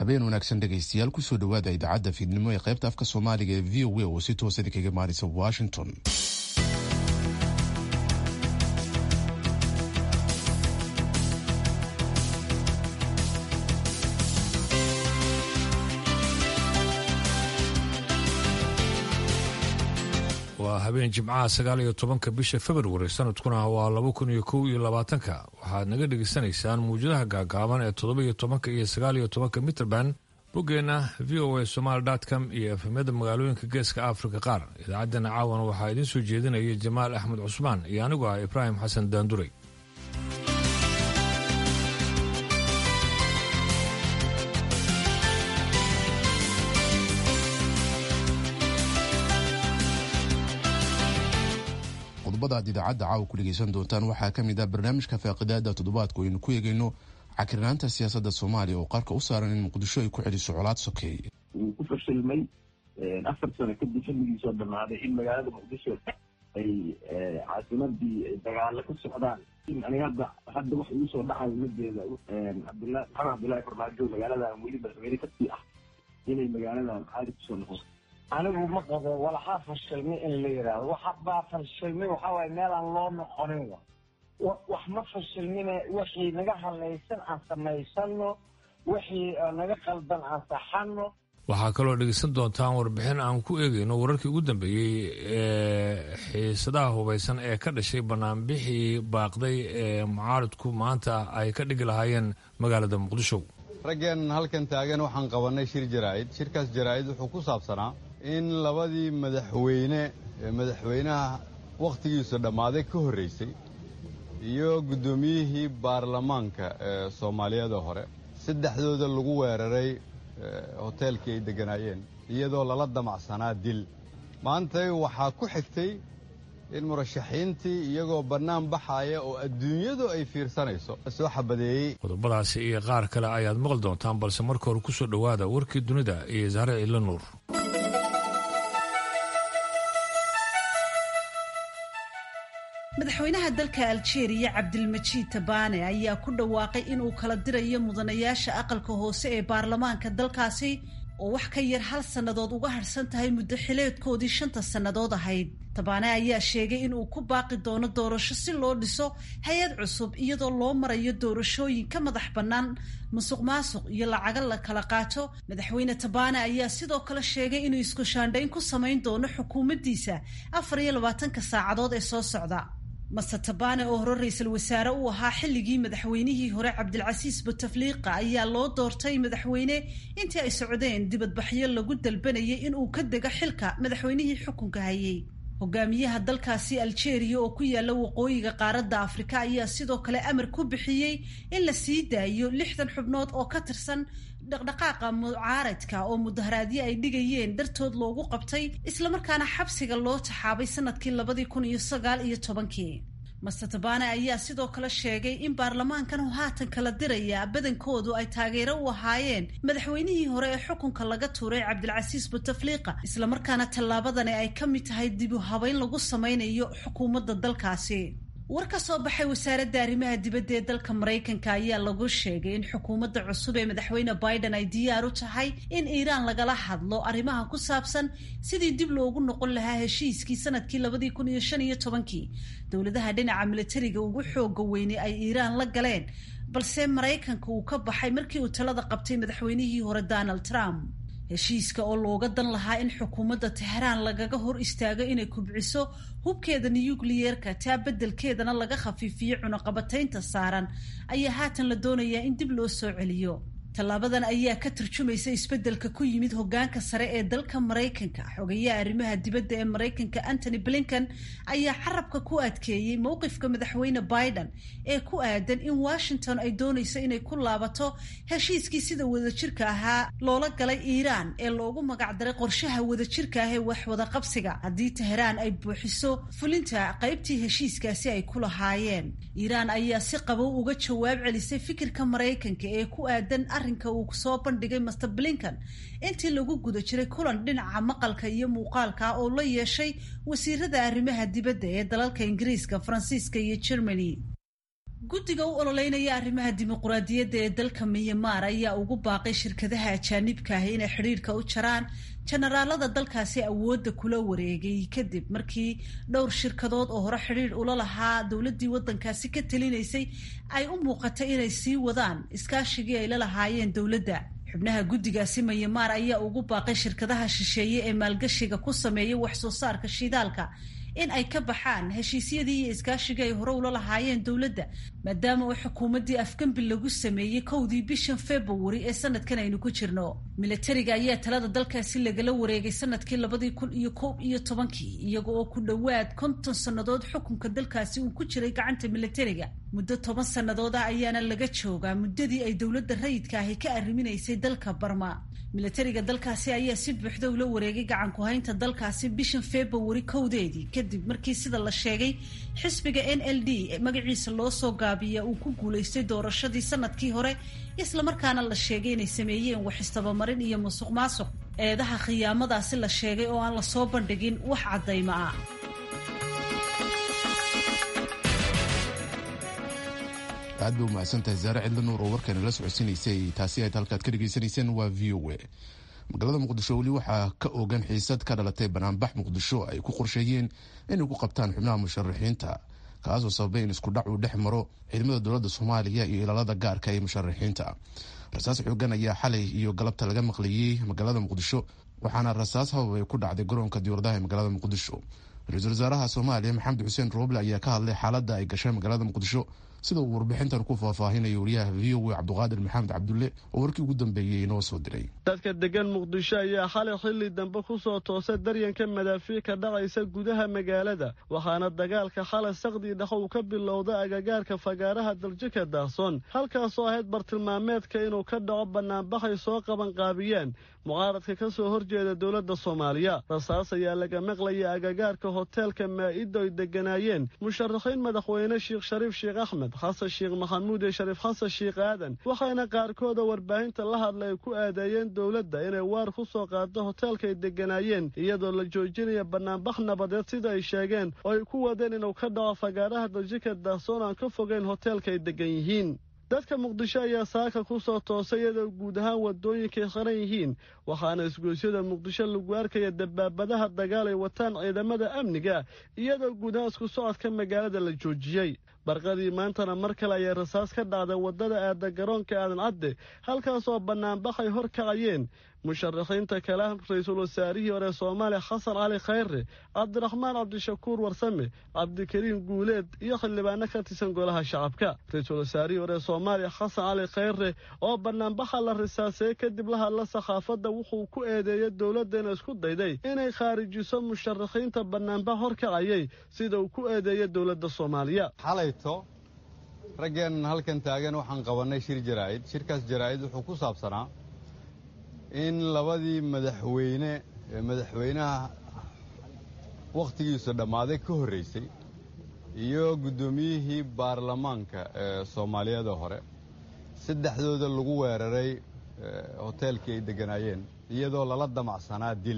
habeen wanaagsan dhegaystayaal kusoo dhowaada idaacadda fiidnimo ee qaybta afka soomaaliga ee v o a oo si toosadi kaga maarisa washington waa habeen jimcaha sagaal iyo tobanka bisha februari sanadkuna waa laba kun iyo kow iyo labaatanka waxaad naga dhegaysanaysaan muwjadaha gaagaaban ee toddoba iyo tobanka iyo sagaal iyo tobanka mitrband boggeenna v o a somaali com iyo efemyada magaalooyinka geeska afrika qaar idaacaddana caawana waxaa idiin soo jeedinaya jamaal axmed cusmaan iyo anigu ah ibraahim xasan daanduray qodobada aad idaacadda caawa ku dhegaysan doontaan waxaa ka mid ah barnaamijka faaqidaada toddobaadku aynu ku eegayno cakirnaanta siyaasadda soomaaliya oo qarka u saaran in muqdisho ay ku celiso colaad sokeeye wuu ku fashilmay afar sano kadib xilligiisoo dhammaaday in magaalada muqdisho ay caasimadii dagaalo ka socdaan aniga hadda hadda wax igu soo dhacayo majeeda cabdilla maxamed cabdullaahi farmaajo magaaladan weli madaxweyne kasii ah inay magaaladan caadi kusoo noqoto anigu ma qabo walaxaa fashilmay in la yidhaahdo waxa baa fashilmay waxaa waaye meelaan loo noqonin wa wax ma fashilmine wixii naga hadlaysan aan samaysano wixii naga qaldan aan saxano waxaa kaloo dhegeysan doontaan warbixin aan ku eegayno wararkii ugu dambeeyey ee xiisadaha hubaysan ee ka dhashay banaanbixii baaqday ee mucaaridku maanta ay ka dhigi lahaayeen magaalada muqdisho raggeen halkan taagan waxaan qabannay shir jaraa'id shirkaas jaraa'id wuxuu ku saabsanaa in labadii madaxweyne ee madaxweynaha wakhtigiisu dhammaaday ka horraysay iyo guddoomiyihii baarlamaanka ee soomaaliyada hore saddexdooda lagu weeraray hoteelkii ay degganaayeen iyadoo lala damacsanaa dil maantay waxaa ku xigtay in murashaxiintii iyagoo bannaan baxaaya oo adduunyadu ay fiirsanayso soo xabadeeyey qodobadaasi iyo qaar kale ayaad maqli doontaan balse marka hore kusoo dhowaada warkii dunida iyo sahre ciidla nuur madaxweynaha dalka aljeeriya cabdilmajiid tabaane ayaa ku dhawaaqay inuu kala dirayo mudanayaasha aqalka hoose ee baarlamaanka dalkaasi oo wax ka yar hal sannadood uga harhsan tahay muddo xileedkoodii shanta sannadood ahayd tabaane ayaa sheegay inuu ku baaqi doono doorasho si loo dhiso hay-ad cusub iyadoo loo marayo doorashooyin ka madax bannaan musuq maasuq iyo lacago la kala qaato madaxweyne tabaane ayaa sidoo kale sheegay inuu isku shaandhayn ku samayn doono xukuumaddiisa afar iyo labaatanka saacadood ee soo socda master tabane oo hore ra-iisul wasaare u ahaa xilligii madaxweynihii hore cabdilcasiis butafliiqa ayaa loo doortay madaxweyne intii ay socdeen dibadbaxyo lagu dalbanayay inuu ka dego xilka madaxweynihii xukunka hayay hogaamiyaha dalkaasi aljeeriya oo ku yaala waqooyiga qaaradda afrika ayaa sidoo kale amar ku bixiyey in la sii daayo lixdan xubnood oo ka tirsan dhaqdhaqaaqa mucaaradka oo mudaharaadyo ay dhigayeen dartood loogu qabtay islamarkaana xabsiga loo taxaabay sanadkii labadii kun iyo sagaal iyo tobankii master tabane ayaa sidoo kale sheegay in baarlamaankan haatan kala diraya badankoodu ay taageero u ahaayeen madaxweynihii hore ee xukunka laga tuuray cabdilcasiis butafliiqa islamarkaana tallaabadani ay ka mid tahay dib u habeyn lagu sameynayo xukuumadda dalkaasi war ka soo baxay wasaaradda arrimaha dibadda ee dalka maraykanka ayaa lagu sheegay in xukuumadda cusub ee madaxweyne biden ay diyaar u tahay in iiraan lagala hadlo arrimaha ku saabsan sidii dib loogu noqon lahaa heshiiskii sanadkii labadii kun iyo shan iyo tobankii dowladaha dhinaca milatariga ugu xooga weynay ay iiraan la galeen balse maraykanka uu ka baxay markii uu talada qabtay madaxweynihii hore donald trump heshiiska oo looga dan lahaa in xukuumadda tehraan lagaga hor istaago inay kubciso hubkeeda nuyukliyeerka taa beddelkeedana laga khafiifiyo cunaqabataynta saaran ayaa haatan la doonayaa in dib loo soo celiyo tallaabadan ayaa ka tarjumaysa isbeddelka ku yimid hoggaanka sare ee dalka maraykanka xogayaha arrimaha dibadda ee maraykanka antony blinken ayaa carabka ku adkeeyey mowqifka madaxweyne biden ee ku aadan in washington ay doonayso inay ku laabato heshiiskii sida wadajirka ahaa loola galay iiraan ee loogu magacdaray qorshaha wadajirka ah ee waxwada qabsiga haddii teheraan ay buuxiso fulinta qaybtii heshiiskaasi ay ku lahaayeen iiraan ayaa si qabow uga jawaab celisay fikirka maraykanka ee ku aadan arrinka uu soo bandhigay master blinken intii lagu guda jiray kulan dhinaca maqalka iyo muuqaalka oo la yeeshay wasiirada arrimaha dibadda ee dalalka ingiriiska faransiiska iyo germany guddiga u ololeynaya arrimaha dimuquraadiyadda ee dalka miyamaar ayaa ugu baaqay shirkadaha ajaanibka ah inay xidhiidhka u jaraan jenaraalada dalkaasi awoodda kula wareegay kadib markii dhowr shirkadood oo hore xidhiidh ula lahaa dowladdii waddankaasi ka talinaysay ay u muuqatay inay sii wadaan iskaashigii ay la lahaayeen dowladda xubnaha guddigaasi mayamaar ayaa ugu baaqay shirkadaha shisheeye ee maalgashiga ku sameeya wax soo saarka shidaalka in ay ka baxaan heshiisyadii iyo iskaashigii ay hore ula lahaayeen dowladda maadaama oo xukuumaddii afgembi lagu sameeyey kowdii bishan februari ee sanadkan aynu ku jirno milatariga ayaa talada dalkaasi lagala wareegay sanadkii labadii kun iyo koob iyo tobankii iyaga oo ku dhowaad konton sannadood xukunka dalkaasi uu ku jiray gacanta milatariga muddo toban sannadood ah ayaana laga joogaa muddadii ay dowladda rayidka ahi ka arriminaysay dalka barma milatariga dalkaasi ayaa si buuxda ula wareegay gacan ku-haynta dalkaasi bishan februari kowdeedii kadib markii sida la sheegay xisbiga n l d magaciisa loo soo gaabiya uu ku guulaystay doorashadii sanadkii hore islamarkaana la sheegay inay sameeyeen wax istabamarin iyo musuq maasuq eedaha khiyaamadaasi la sheegay oo aan lasoo bandhigin wax caddayma ah aad bay umahadsantahay zaare cidla nuur oo warkeena la socodsiinaysay taasi ayd halkaad ka dhegaysanayseen waa v o a magaalada muqdisho weli waxaa ka ogan xiisad ka dhalatay banaanbax muqdisho ay ku qorsheeyeen inay ku qabtaan xubnaha musharaxiinta kaasoo sababay in isku dhac uu dhex maro ciidamada dowladda soomaaliya iyo ilaalada gaarka ee musharaxiinta rasaas xoogan ayaa xalay iyo galabta laga maqlayey magaalada muqdisho waxaana rasaas habab ay ku dhacday garoonka diyauradaha ee magaalada muqdisho ra-iisul wasaaraha soomaaliya maxamed xuseen rooble ayaa ka hadlay xaaladda ay gashay magaalada muqdisho sida uu warbixintan ku faahfaahinayo wariyaha v o a cabduqaadir maxamed cabdulle oo warkii ugu dambeeyey inoo soo diray dadka degan muqdisho ayaa xalay xilli dambe ku soo toosay daryanka madaafiic ka dhacaysa gudaha magaalada waxaana dagaalka xalay saqdii dhex uu ka bilowda agagaarka fagaaraha daljika daahsoon halkaasoo ahayd bartilmaameedka inuu ka dhaco bannaanbaxay soo qabanqaabiyeen mucaaradka ka soo horjeeda dowladda soomaaliya rasaas ayaa laga maqlaya agagaarka hoteelka maa'ido ay degganaayeen musharaxiin madaxweyne sheekh shariif sheekh axmed xasan sheekh maxamuud iyo shariif xasan sheekh aadan waxayna qaarkooda warbaahinta la hadla ay ku aadeeyeen dowladda inay waar ku soo qaado hoteelka ay degganaayeen iyadoo la joojinaya bannaanbax nabadeed sida ay sheegeen oo ay ku wadeen inuu ka dhaco fagaaraha daljika daahsoon aan ka fogeyn hoteelka ay deggan yihiin dadka muqdisho ayaa saaka ku soo toosay iyadoo guud ahaan wadooyinkay qaran yihiin waxaana isgoysyada muqdisho lagu arkaya dabaabadaha dagaal ay wataan ciidamada amniga iyadoo guud ahaan isku socodka magaalada la joojiyey barqadii maantana mar kale ayay rasaas ka dhacday waddada aada garoonka aadan cadde halkaasoo bannaanbaxay hor kacayeen musharaxiinta kale ra-iisul wasaarihii hore soomaaliya xasan cali khayre cabdiraxmaan cabdishakuur warsame cabdikariim guuleed iyo xildhibaano ka tirsan golaha shacabka ra-iisul wasaarihii hore soomaaliya xasan cali khayre oo bannaanbaxa la risaaseeyey kadib la hadla sakhaafadda wuxuu ku eedeeyey dowladda inay isku dayday inay khaarijiso musharaxiinta bannaanbax hor kacayay sida uu ku eedeeyey dowladda soomaaliya xalayto raggeennan halkan taagan waxaan qabannay shir jaraa'id shirkaas jaraa'id wuxuu ku saabsanaa in labadii madaxweyne ee madaxweynaha wakhtigiisu dhammaaday ka horraysay iyo guddoomiyihii baarlamaanka ee soomaaliyada hore saddexdooda lagu weeraray hoteelkii ay degganaayeen iyadoo lala damacsanaa dil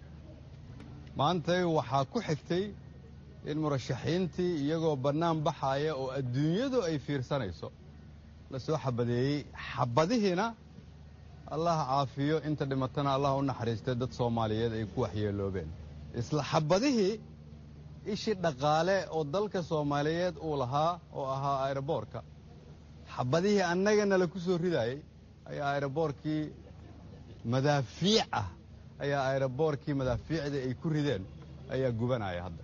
maantay waxaa ku xigtay in murashaxiintii iyagoo bannaan baxaaya oo adduunyadu ay fiirsanayso la soo xabadeeyey xabadihiina allah caafiyo inta dhimatana allah u naxariistay dad soomaaliyeed ay ku waxyeeloobeen isla xabadihii ishii dhaqaale oo dalka soomaaliyeed uu lahaa oo ahaa aeroboorka xabadihii annagana la ku soo ridaayey ayaa aeroboorkii madaafiic ah ayaa aeroboorkii madaafiicdii ay ku rideen ayaa gubanaya hadda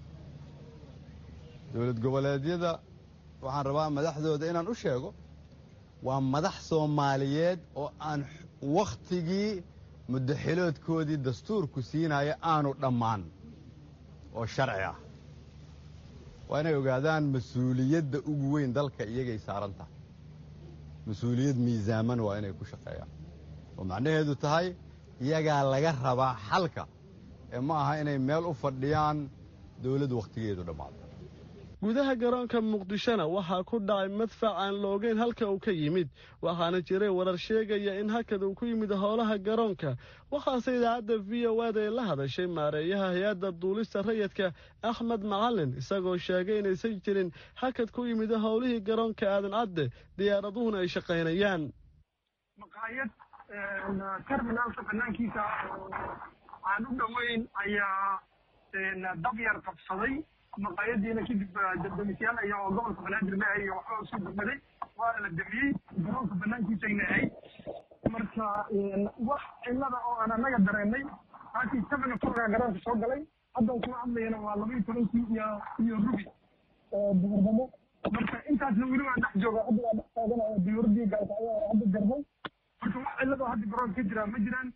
dowlad goboleedyada waxaan rabaa madaxdooda inaan u sheego waa madax soomaaliyeed oo aan wakhtigii muddaxiloodkoodii dastuurku siinaya aanu dhammaan oo sharci ah waa inay ogaadaan mas-uuliyadda ugu weyn dalka iyagay saaran tahay mas-uuliyad miisaaman waa inay ku shaqeeyaan oo macnaheedu tahay iyagaa laga rabaa xalka ee ma aha inay meel u fadhiyaan dowladd wakhtigeedu dhammaado gudaha garoonka muqdishona waxaa ku dhacay madfac aan la ogeyn halka uu ka yimid waxaana jiray warar sheegaya in hakad uu ku yimid howlaha garoonka waxaase idaacadda v o ada ay la hadashay maareeyaha hay-adda duulista rayidka axmed macalin isagoo sheegay inaysan jirin hakad ku yimid howlihii garoonka aadan cadde diyaaraduhuna ay shaqaynayaan maqaayad terminaalka banaankiisa aan u dhoweyn ayaa dabyar qabsaday maqaayadiina kadib damisyaal ayaa oo gobolka banaadir leehay iyo waxba usoo gurmaday waana la damiyey garoonka banaankiisayna ahayd marka wax cilada oo aan anaga dareennay laakiin seven o'clocka garoonka soo galay haddan kula hadlayana waa laba iyo tobankii iyo iyo rubi oo duhurnimo marka intaasna weli waa dhex jooga hadda waa dhex taaganaya diyuuradii gaalka ayaa hadda garmay marka wax cilada hadda garoonka ka jira ma jiraan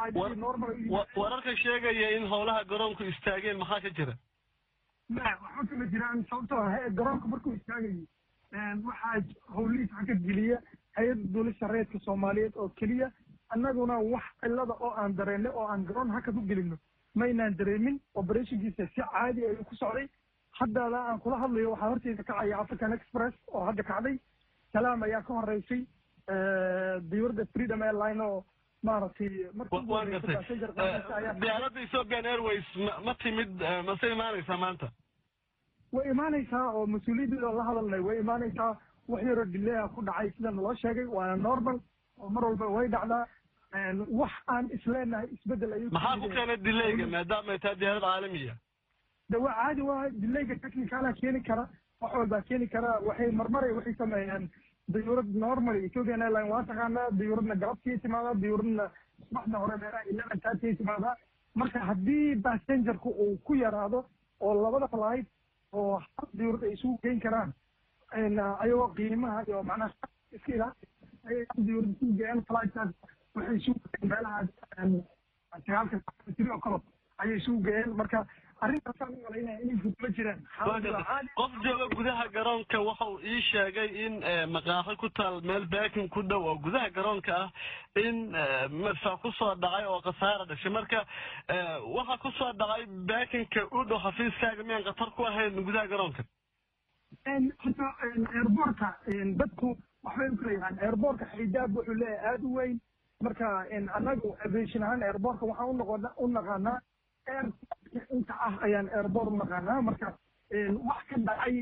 wararka sheegaya in howlaha garoonku istaageen maxaa ka jira ma waxba kama jiraan sababtoo ah garoonka markuu istaagayo waxaa howlihiis hakad geliya hay-adda duulista reedka soomaaliyeed oo keliya annaguna wax cilada oo aan dareennay oo aan garoon hakad u gelino maynaan dareemin operationkiisa si caadi ayuu ku socday haddana aan kula hadlayo waxaa horteyda kacaya african express oo hadda kacday salaam ayaa ka horeysay diyuuradda freedom airline oo maaragtay waan gartay diyaaradda ethiopian airways ma timid mase imaanaysaa maanta way imaanaysaa oo mas-uuliyadeeda la hadalnay way imaanaysaa wax yaroo dilea ku dhacay sida naloo sheegay waana normal oo mar walba way dhacdaa wax aan isleenahay isbedel ayuu maxaa ku keenay dilayga maadaama ay tahay diyaarad caalamiya de waa caadi waa dilayga technicala keeni kara wax walbaa keeni kara waxay marmaray waxay sameeyaan diyuurad normal ethiopian airline waa taqaanaa diyuuradna galabtii timaadaa diyuuradna subaxda hore meelaha eleven thirty timaadaa marka haddii passengerku uu ku yaraado oo labada flight oo hal diyuurad ay isugu geyn karaan ayagoo qiimaha iyo macnaha iska ilaali ayay hal diyuurad isugu geeyaan flightkaas waxay isugu geeyeen meelaha sagaalka tiri oo kalo ayay isugu geeyeen marka arrintaasaan u malaynaya inay fudma jiraan qof jooga gudaha garoonka waxa uu ii sheegay in maqaaxi ku taal meel baakin ku dhow oo gudaha garoonka ah in madfac kusoo dhacay oo khasaara dhashay marka waxa kusoo dhacay baakinka u dhow xafiiskaaga miyaan khatar ku ahayn gudaha garoonka horta airboortka dadku waxbay u kala yahaan airboortka xaydaab wuxuu leeyahay aada u weyn marka annagu aviation ahaan airboortka waxaan unoqona u naqaanaa air inta ah ayaan airboort u naqaanaa marka wax ka dhacay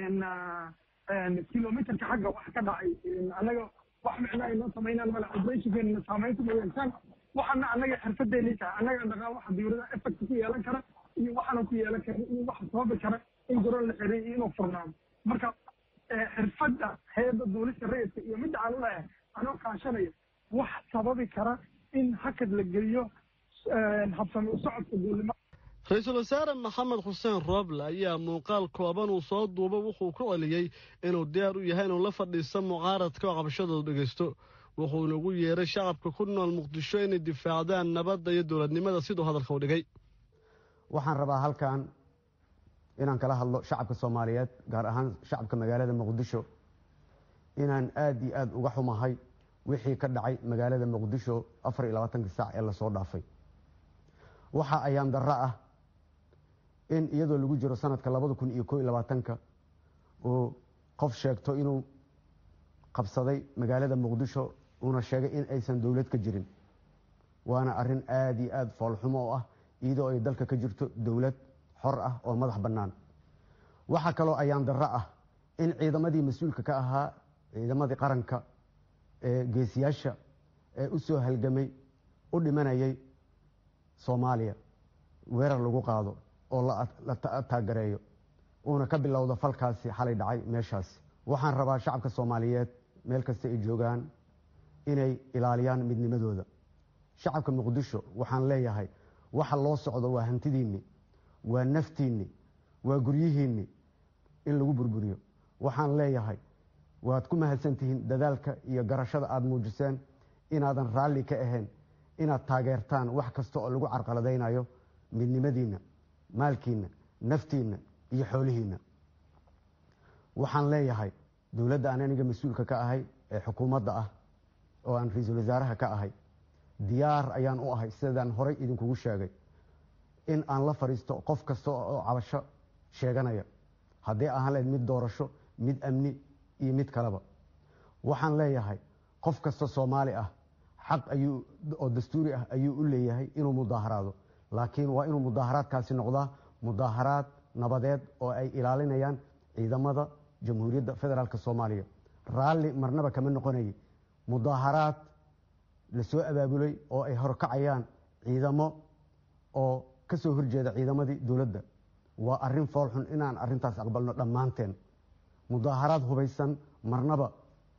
kilometerka xagga wax ka dhacay annaga wax micnaa inoo samaynaan male operationkeena saameynta ma yeeshaan waxana annaga xirfadeena tahay annaga naqaan waxa diyuuradaha effect ku yeelan kara iyo waxaana ku yeelan kara iyo waxa sababi kara in garoon la xiray iyo inuu furnaado marka xirfadda hay-adda duulista rayidka iyo midda aan uleeyahay anoo kaashanaya wax sababi kara in hakad la geliyo habsami u socodka duulnimo ra-iisul wasaare maxamed xuseen rooble ayaa muuqaal kooban uu soo duuba wuxuu ku celiyey inuu diyaar u yahay inuu la fadhiisto mucaaradka oo qabashadoodu dhegaysto wuxuuna ugu yeeray shacabka ku nool muqdisho inay difaacdaan nabadda iyo dowladnimada siduu hadalka u dhigay waxaan rabaa halkan inaan kala hadlo shacabka soomaaliyeed gaar ahaan shacabka magaalada muqdisho inaan aada iyo aada uga xumahay wixii ka dhacay magaalada muqdisho afar iyo labaatankii saac ee lasoo dhaafay waxa ayaan darro ah in iyadoo lagu jiro sanadka labada kun iyo koo iyo labaatanka uu qof sheegto inuu qabsaday magaalada muqdisho uuna sheegay in aysan dowlad ka jirin waana arrin aada iyo aada foolxumo oo ah iyadoo ay dalka ka jirto dowlad xor ah oo madax bannaan waxaa kaloo ayaan darro ah in ciidamadii mas-uulka ka ahaa ciidamadii qaranka ee geesiyaasha ee u soo halgamay u dhimanayay soomaaliya weerar lagu qaado oo la taagareeyo uuna ka bilowdo falkaasi xalay dhacay meeshaasi waxaan rabaa shacabka soomaaliyeed meel kasta ay joogaan inay ilaaliyaan midnimadooda shacabka muqdisho waxaan leeyahay waxa loo socdo waa hantidiinni waa naftiinni waa guryihiinni in lagu burburiyo waxaan leeyahay waad ku mahadsantihiin dadaalka iyo garashada aada muujiseen inaadan raalli ka ahayn inaad taageertaan wax kasta oo lagu carqaladaynayo midnimadiinna maalkiinna naftiinna iyo xoolihiinna waxaan leeyahay dowladda aan aniga mas-uulka ka ahay ee xukuumadda ah oo aan ra-iisul wasaaraha ka ahay diyaar ayaan u ahay sidaan horay idinkugu sheegay in aan la fadhiisto qof kasta oo cabasho sheeganaya hadday ahaan lahayd mid doorasho mid amni iyo mid kaleba waxaan leeyahay qof kasta soomaali ah xaq ayuu oo dastuuri ah ayuu u leeyahay inuu mudaaharaado laakiin waa inuu mudaaharaadkaasi noqdaa mudaaharaad nabadeed oo ay ilaalinayaan ciidamada jamhuuriyadda federaalk soomaaliya raalli marnaba kama noqonayay mudaaharaad lasoo abaabulay oo ay horkacayaan ciidamo oo ka soo horjeeda ciidamadii dowladda waa arrin foolxun inaan arrintaas aqbalno dhammaanteen mudaaharaad hubaysan marnaba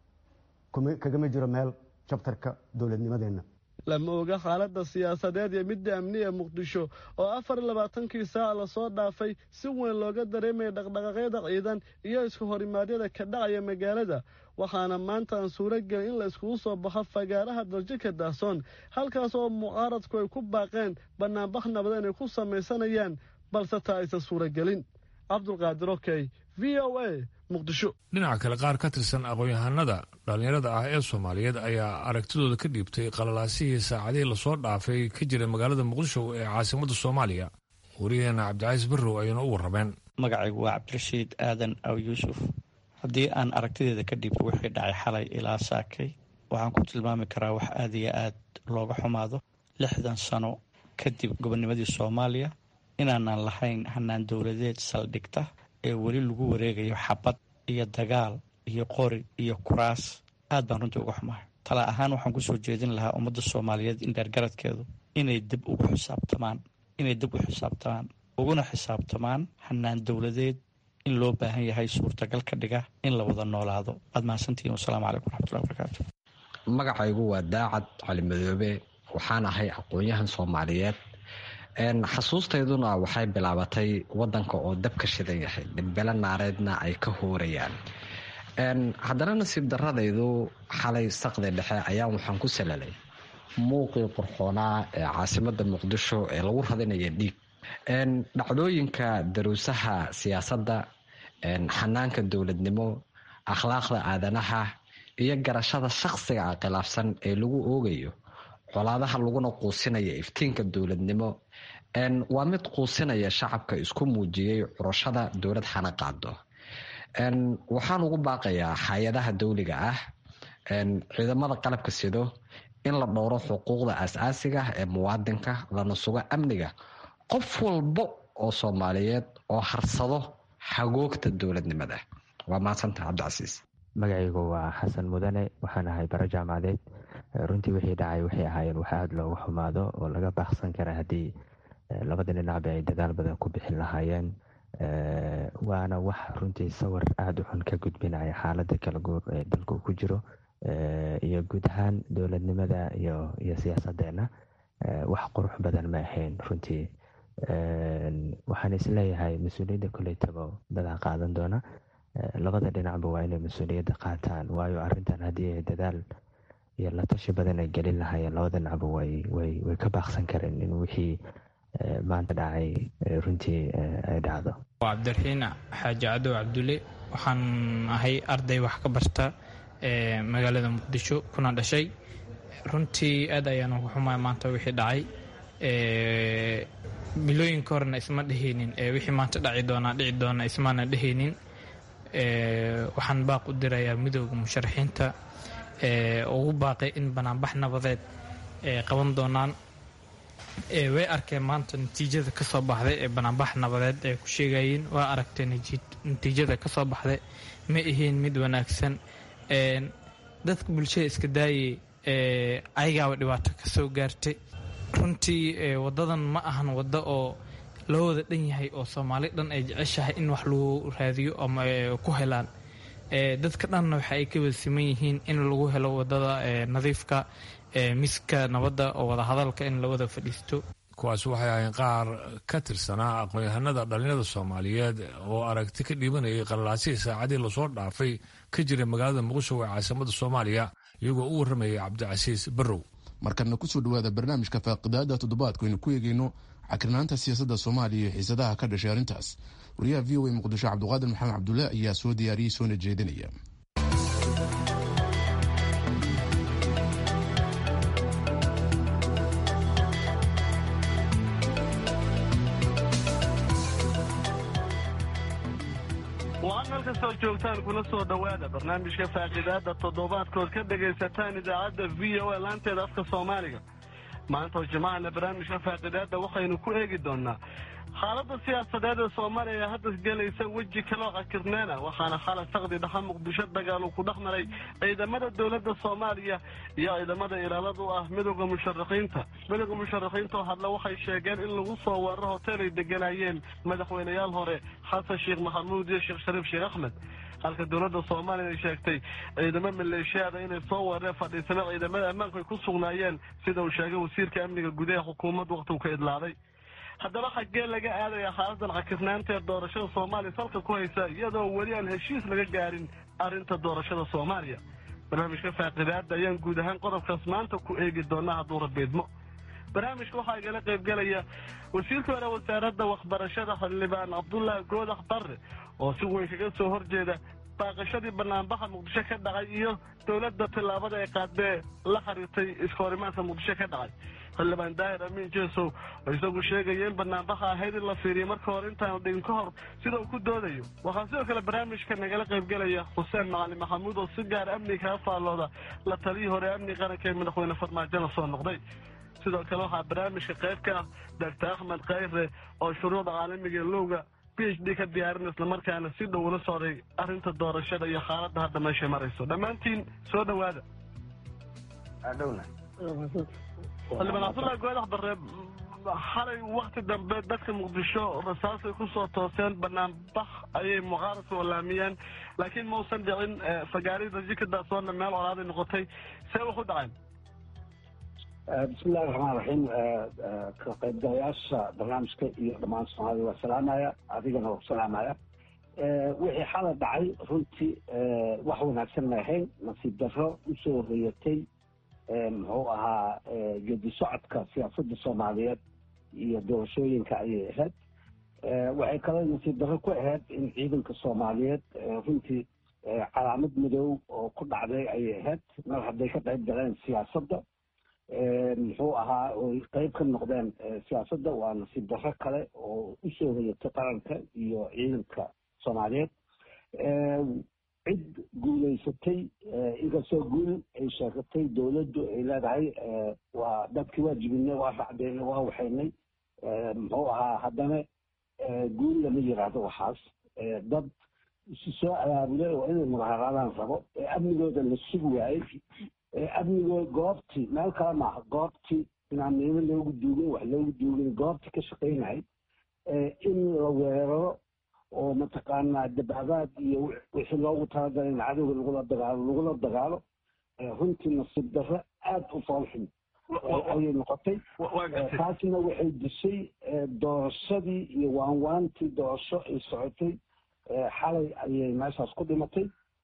kagama jiro meel jabtarka dowladnimadeenna lama oga xaaladda siyaasadeed iyo midda amni ee muqdisho oo afar labaatankii saac lasoo dhaafay si weyn looga dareemaya dhaqdhaqaaqyada ciidan iyo isku horimaadyada ka dhacaya magaalada waxaana maanta aan suuro gelin in la iskugu soo baxo fagaaraha daljika daahsoon halkaas oo mucaaradku ay ku baaqeen bannaanbax nabad inay ku samaysanayaan balse taa aysan suuragelin cabdulqaadir okey v o a muqdisho dhinaca kale qaar ka tirsan aqoon-yahanada dhallinyarada ah ee soomaaliyeed ayaa aragtidooda ka dhiibtay qalalaasihii saacadihii lasoo dhaafay ka jira magaalada muqdisho ee caasimadda soomaaliya wariyaheena cabdicaiis barrow ayayna u warrameen magacaygu waa cabdirashiid aadan aw yuusuf haddii aan aragtideeda ka dhiibto wixii dhacay xalay ilaa saakay waxaan ku tilmaami karaa wax aad iyo aad looga xumaado lixdan sano kadib gobonimadii soomaaliya inaanan lahayn hanaan dowladeed saldhigta ee weli lagu wareegayo xabad iyo dagaal iyo qori iyo kuraas aad baan runtii uga xumahay tala ahaan waxaan kusoo jeedin lahaa ummadda soomaaliyeed in dheergaradkeedu inay dib ugu xisaabtamaan inay dib u xisaabtamaan uguna xisaabtamaan hanaan dowladeed in loo baahan yahay suurtagal ka dhiga in la wada noolaado aad mahadsantihiin wasalaamu calaykum raxmatullahi barakaatu magacaygu waa daacad cali madoobe waxaan ahay aqoon-yahan soomaaliyeed xasuustayduna waxay bilaabatay wadanka oo dabka shidan yahay dhibbelo naareedna ay ka hoorayaan haddana nasiib daradaydu xalay saqdi dhexe ayaan waxaan ku salalay muuqii qurxoonaa ee caasimada muqdisho ee lagu radinaya dhiig dhacdooyinka daruusaha siyaasadda xanaanka dowladnimo akhlaaqda aadanaha iyo garashada shaqsiga a khilaafsan ee lagu oogayo colaadaha laguna quusinaya iftiinka dowladnimo waa mid quusinaya shacabka isku muujiyey curashada dowlad xana qaado waxaan ugu baaqayaa hay-adaha dowliga ah ciidamada qalabka sido in la dhowro xuquuqda aas-aasiga ee muwaadinka lana sugo amniga qof walbo oo soomaaliyeed oo harsado hagoogta dowladnimada waa mahadsanta cabdicasiis magacaygu waa xasan mudane waxaan ahay bara jaamacadeed runtii wixii dhacay waxay ahaayeen wax aada looga xumaado oo laga baaqsan kara haddii labada dhinacba ay dadaal badan ku bixin lahaayeen waana wax runtii sawir aada u xun ka gudbinaya xaaladda kala guur ee dalka uu ku jiro iyo guud ahaan dowladnimada iyo iyo siyaasadeenna wax qurux badan ma ahayn runtii waxaan isleeyahay mas-uuliyadda koleytaba dadaa qaadan doona labada dhinacba waa inay mas-uuliyadda qaataan waayo arintan haddii ay dadaal iyo la tashi badan ay gelin lahaayeen labada dhinacba way way way ka baaqsan kareen in wixii maanta dhacay runtii ay dhacdo waa cabdiraxiin xaaji cadow cabdulle waxaan ahay arday wax ka barta magaalada muqdisho kuna dhashay runtii aad ayaan uga xumaay maanta wixii dhacay bilooyinka horena isma dhehaynin wixii maanta dhaci doonaa dhici doona ismaana dhehaynin waxaan baaq u dirayaa midooda musharaxiinta ugu baaqay in banaanbax nabadeed qaban doonaan way arkeen maanta natiijada ka soo baxday ee banaanbax nabadeed ay ku sheegayeen waa aragtay natiijada ka soo baxday ma ahayn mid wanaagsan dadka bulshada iska daayay ayagaaba dhibaato ka soo gaartay runtii wadadan ma ahan waddo oo loo wada dhan yahay oo soomaali dhan ay jeceshahay in wax lagu raadiyo ama ku helaan dadka dhanna waxa ay ka wada siman yihiin in lagu helo wadada nadiifka miska nabadda oo wadahadalka in la wada fadhiisto kuwaas waxay ahayn qaar ka tirsanaa aqoon-yahanada dhallinyarada soomaaliyeed oo aragti ka dhiibanayay qalalaasihii saacadii lasoo dhaafay ka jiray magaalada muqdisho ee caasimada soomaaliya iyagoo u warramayay cabdicasiis barrow markana kusoo dhawaada barnaamijka faaqidaada toddobaadku aynu ku eegeyno cakirnaanta siyaasadda soomaaliya iyo xiisadaha ka dhashay arrintaas wariyaha v o a muqdisho cabdiqaadir maxamed cabdulle ayaa soo diyaariyey soona jeedinaya wacan meel kastoo joogtaan kula soo dhowaada barnaamijka faaqiidaada toddobaadkood ka dhegaysataan idaacadda v o a laanteeda afka soomaaliga maanta oo jimacana barnaamijka faaqiidaada waxaynu ku eegi doonaa xaaladda siyaasadeed ee soomaaliya ee hadda gelaysa weji kaloo cakirneena waxaana xalay saqdi dhaxa muqdisho dagaal uu ku dhex maray ciidamada dowladda soomaaliya iyo ciidamada ilaalada u ah midowda musharaxiinta midowda musharaxiinta oo hadle waxay sheegeen in lagu soo weeraro hotel ay deganayeen madaxweyneyaal hore xasan sheekh maxamuud iyo sheekh shariif sheekh axmed halka dowladda soomaaliya ay sheegtay ciidamo maleeshiyaada inay soo weerareen fadhiisana ciidamada ammaanku ay ku sugnaayeen sida uu sheegay wasiirka amniga gudaha xukuumadda waqtigu ka idlaaday haddaba xaggee laga aadaya xaaladan cakirnaanta ee doorashada soomaaliya salka ku haysa iyadoo weli aan heshiis laga gaarin arrinta doorashada soomaaliya barnaamijka faaqidaada ayaan guud ahaan qodobkaas maanta ku eegi doonaa hadduu rabiidmo barnaamijka waxaa igala qaybgelaya wasiirka hore wasaaradda waxbarashada xildhibaan cabdullaahi goodax barre oo si weyn kaga soo horjeeda baaqashadii banaanbaxa muqdisho ka dhacay iyo dowladda tillaabada ay qaadee la xiriirtay iskahorimaadka muqdisho ka dhacay xildhibaan daahir amiin jeesow oo isagu sheegaya in banaanbaxa ahayd in la fiiriyo marka hore intaanu dhigin ka hor sida uu ku doodayo waxaa sidoo kale barnaamijka nagala qaybgelaya xuseen macalin maxamuud oo si gaar amni kaga faallooda la taliyii hore amni qaranka ee madaxweyne farmaajona soo noqday sidoo kale waxaa barnaamijka qayb ka ah doctor axmed khayre oo shuruucda caalamiga lowga b h d ka diyaarin islamarkaana si dhow ula socday arrinta doorashada iyo xaaladda hadda meeshay marayso dhammaantiin soo dhowaada xildhibaan cabdullahi goodax barre xalay wakti dambe dadka muqdisho rasaasay kusoo tooseen banaanbax ayay mucaaradka olaamiyeen laakiin mausan dhicin fagaarida jikadaasoona meel colaaday noqotay see wax u dhaceen bismillahi raxmaan raxiim ka qaybgalayaasha barnaamijka iyo dhammaan soomaalida waa salaamaya adigana waa ku salaamaya wixii xala dhacay runtii wax wanaagsan ma ahayn nasiib darro usoo hoyatay muxuu ahaa geedi socodka siyaasadda soomaaliyeed iyo doorashooyinka ayay ahayd waxay kaloo nasiib darro ku ahayd in ciidanka soomaaliyeed runtii calaamad madow oo ku dhacday ayay ahayd mar hadday ka qayb galeen siyaasadda muxuu ahaa oy qeyb ka noqdeen siyaasadda waa nasiib darro kale oo usoo hoyatay qaranka iyo ciidanka soomaaliyeed cid guulaysatay inkastoo guul ay sheegatay dowladdu ay leedahay waa dadkii waa jibinay waa racdeynay waa waxaynay muxuu ahaa haddana guul lama yiraahdo waxaas dad isu soo abaabulay oo inay mudaharaadaan rabo ee amnigooda la sugi waayey amnigoo goobtii meel kale maaha goobtii inaan miimo loogu duugin wax loogu duugin goobtii ka shaqaynay in la weeraro oo mataqaanaa dabaabaad iyo wixii loogu talagalay in cadowga lagula dagaalo lagula dagaalo runtii nasiib darro aada u foolxun ayay noqotay taasna waxay dishay doorashadii iyo waanwaantii doorasho ay socotay xalay ayay meeshaas ku dhimatay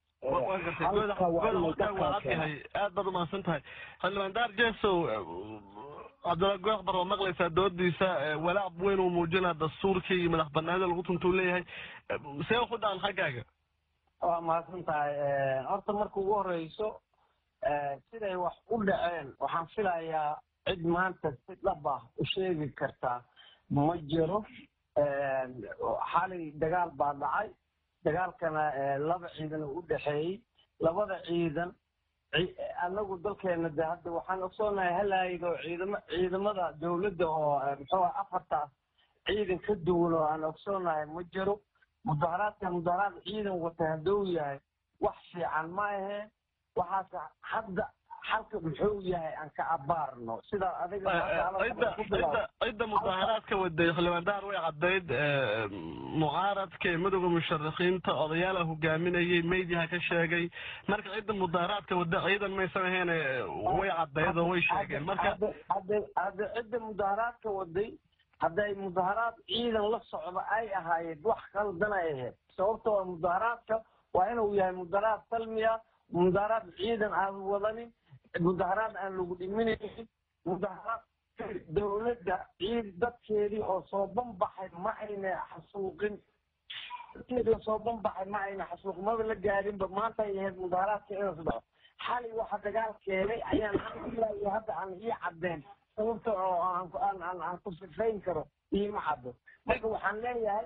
aad baad umahadsan tahay xildhibaan daar jesow cabdulla goox bar oo maqlaysaa doodiisa walaac weyn uu muujinaa dastuurkii iyo madax banaanida lagu tuntuu leeyahay see ku dhacan xaggaaga waa mahadsan tahay horta marka ugu horeyso siday wax u dhaceen waxaan filayaa cid maanta si dhab ah u sheegi kartaa ma jiro xalay dagaal baa dhacay dagaalkana laba ciidan u dhexeeyey labada ciidan anagu dalkeena de hadda waxaan ogsoonahay halaayid oo ciidama ciidamada dowladda oo muxuu afartaas ciidan ka duwan oo aan ogsoonahay ma jiro mudaharaadka mudaharaad ciidan wata hadduu yahay wax fiican ma aheen waxaas hadda xalka muxuu yahay aan ka abaarno sida adiga cidda mudaharaadka waday xildhibaan daar way caddayd mucaaradka ee midowda musharaxiinta odayaala hogaaminayay meydyaha ka sheegay marka cidda mudaharaadka wada ciidan maysan ahayn way caddayd oo way sheegeen marka hadda cidda mudaharaadka waday hadday mudaharaad ciidan la socdo ay ahaayeen wax qaldan ay ahayd sababtoo a mudaharaadka waa inuu yahay mudaharaad salmiya mudaharaad ciidan aan wadanin mudaharaad aan lagu dhiminaynin mudaharaad dowladda ciid dadkeedii oo soo banbaxay ma ayna xasuuqin dadkeedii oo soo banbaxay ma ayna xasuuqin maba la gaadinba maanta ay ahayd mudaharaadka inuu dhaco xalay waxa dagaal keenay ayaan ilaa hadda aan ii caddeen sababta oo aan aan aan ku sifayn karo iima caddo marka waxaan leeyahay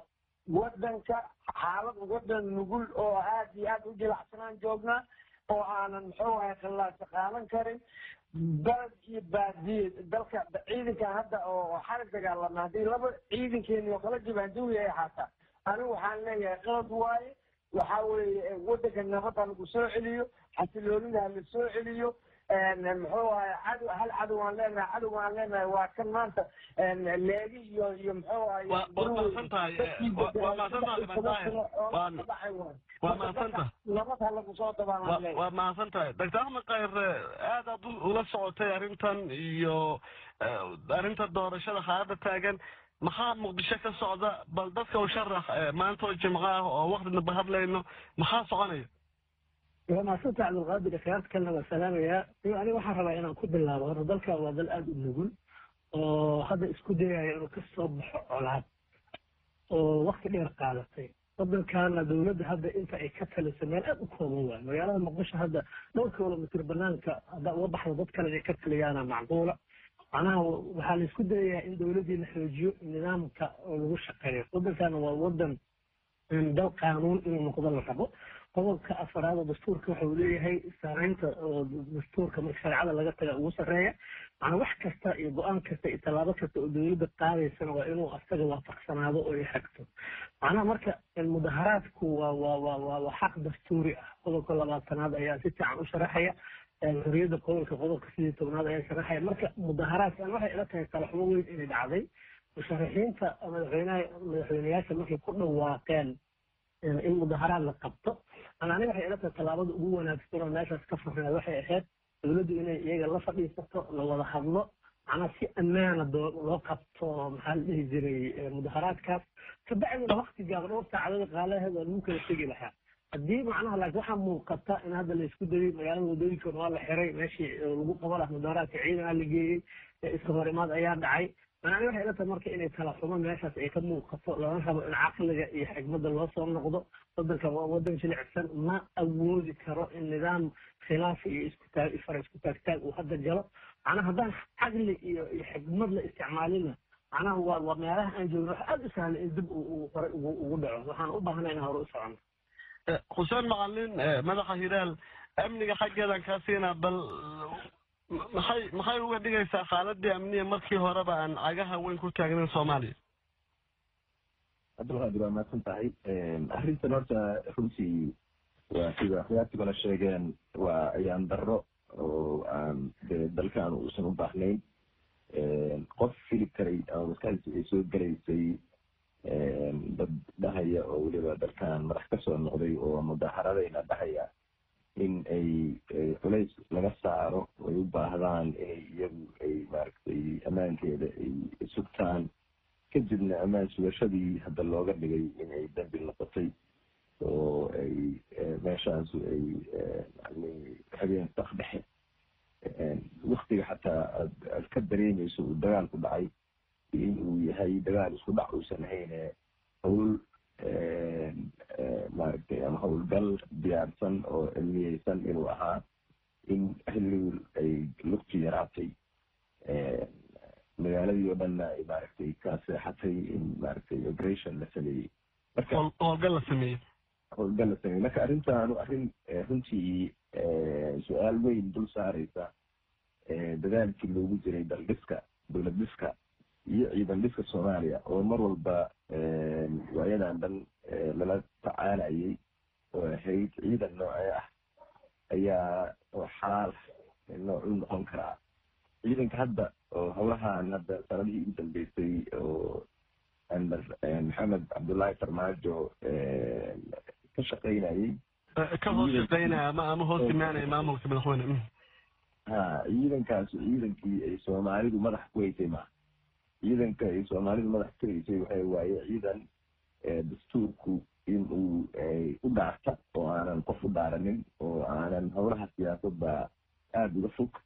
wadanka xaalad wadan nugul oo aad iyo aad u jilacsanaan joognaa oo aanan muxuu ahay khilaasa qaadan karin baled iyo baadiye dalka ciidankan hadda oo xarig dagaalama haddii laba ciidankeeni oo kala jibaanduwi ay ahaataa anigu waxaan leeyahay qalad waaye waxa weeye wadanka nabadda lagu soo celiyo xasiloonida ha la soo celiyo muxuu ahay cadow hal cadow aan leenahay cadow aan leenahay waa kan maanta leegi iyo iyo muxuu ahay waa mahadsan tahay waa mahadsan tahay libandaahir waa mahadsan tahay nabad ha lagu soo dabaalaan leeyahay waa mahadsan tahay doctor axmed khayre aad aad ula socotay arrintan iyo arrinta doorashada xaaladda taagan maxaa muqdisho ka socda bal dadka u sharax maanta oo jimco ah oo waktinaba hadlayno maxaa soconaya waa mahadsanta cabdulqaadir khiyaarta kalena waa salaamayaa aniga waxaan rabaa inaan ku bilaabo horta dalka waa dal aada u nugul oo hadda isku dayaya inuu ka soo baxo colaad oo wakti dheer qaadatay waddankaana dowladda hadda inta ay ka taliso meel aada u kooban waayo magaalada muqdisho hadda dhowr kilomitr banaanka hadda uga baxda dad kale inay ka taliyaana macquula macnaha waxaa la isku dayayaa in dowladdii la xoojiyo nidaamka oo lagu shaqeeyo waddankaana waa waddan dal qaanuun inuu noqdo la rabo qodobka afaraad oo dastuurka waxa uu leeyahay sareynta oo dastuurka marka shareecada laga taga ugu sarreeya macnaa wax kasta iyo go-aan kasta iyo tallaabo kasta oo dowladda qaadaysana waa inuu asaga waafaqsanaado oo ay xagto macnaha marka mudaharaadku waa waa waa waa waa xaq dastuuri ah qodobka labaatanaad ayaa si fiican u sharaxaya xorriyadda qodolka qodobka sidii tobnaad ayaa sharaxaya marka mudaharaadkan waxay ila tahay talaxumo weyn inay dhacday musharaxiinta madaxweynaha madaxweyneyaasha markay ku dhawaaqeen in mudaharaad la qabto ana aniga waxay ila tahay tallaabada ugu wanaagsan oo meeshaas ka furneed waxay ahayd dowladdu inay iyaga la fadhiisato la wada hadlo macnaa si ammaana loo qabto maxaa la dhihi jiray mudaharaadkaas kabacdina wakti gaaban dhowr saacadada qaalaheeda lagu kala tegi lahaa haddii macnaha laakiin waxaa muuqata in hadda la isku dayay magaalada wadooyinkoona waa la xiray meeshii lagu qaban lahaa mudaharaadka ciidan aa la geeyey iska horimaad ayaa dhacay macnaha waxay ila tahay marka inay kala xumo meeshaas ay ka muuqato lana rabo in caqliga iyo xigmadda loo soo noqdo waddanka waa waddan jilicsan ma awoodi karo in nidaam khilaaf iyo iskutaag fara isku taagtaag uu hadda jalo macnaha haddaan caqli iyo iyo xigmad la isticmaalina macnaha waa waa meelaha aan joogno waxa aada u sahlan in dib uu hore ugu ugu dhaco waxaan u baahnay inaan hore u socono xuseen macalin madaxa hilaal amniga xaggeedan kaa siinaa bal maxay maxay uga dhigaysaa xaaladii amniya markii horeba aan cagaha weyn ku taagnayn soomaaliya cabdulqaadir waa mahadsan tahay arrintan horta runtii waa sida khiyaartigona sheegeen waa ayaan darro oo aan dee dalkan uusan u baahnayn qof fili karay ama maskaxdiisa ay soo gelaysay dad dhahaya oo weliba dalkan madax ka soo noqday oo mudaharadayna dhahaya in ay culays laga saaro ay u baahdaan inay iyagu ay maaragtay ammaankeeda ay sugtaan kadibna ammaan sugashadii hadda looga dhigay in ay dambi noqotay oo ay meeshaas ay yani habeen sak dhexe waktiga xataa aad aad ka dareemayso uu dagaalku dhacay in uu yahay dagaal isku dhac uusan ahayne hawl maaragtay ama howlgal diyaarsan oo cilmiyeysan inuu ahaa in xilligu ay lugtu yaraatay magaaladii oo dhanna ay maaragtay ka seexatay in maaragtay operation la sameeyey marka howlgal la sameeyey howlgal la sameeyey marka arrintaanu arrin runtii su-aal weyn dul saareysa dadaalkii loogu jiray daldhiska dowlad dhiska iyo ciidan dhiska soomaaliya oo mar walba waayadan dhan lala tacaalayay oo ahayd ciidan noocee ah ayaa oo xalaal noocuu noqon karaa ciidanka hadda oo howlahan hadda sanadihii ugu dambeysay oo amar maxamed cabdullaahi farmaajo ka shaqaynayay ka hoos shaqaynaya ama ama hoos imaanaya maamulka madaxweyne ha ciidankaas ciidankii ay soomaalidu madax ku haysay maaha ciidanka ay soomaalidu madax ku haysay waxay waaye ciidan dastuurku in uu u dhaarta oo aanan qof u dhaaranin oo aanan howlaha siyaasadda aada uga fog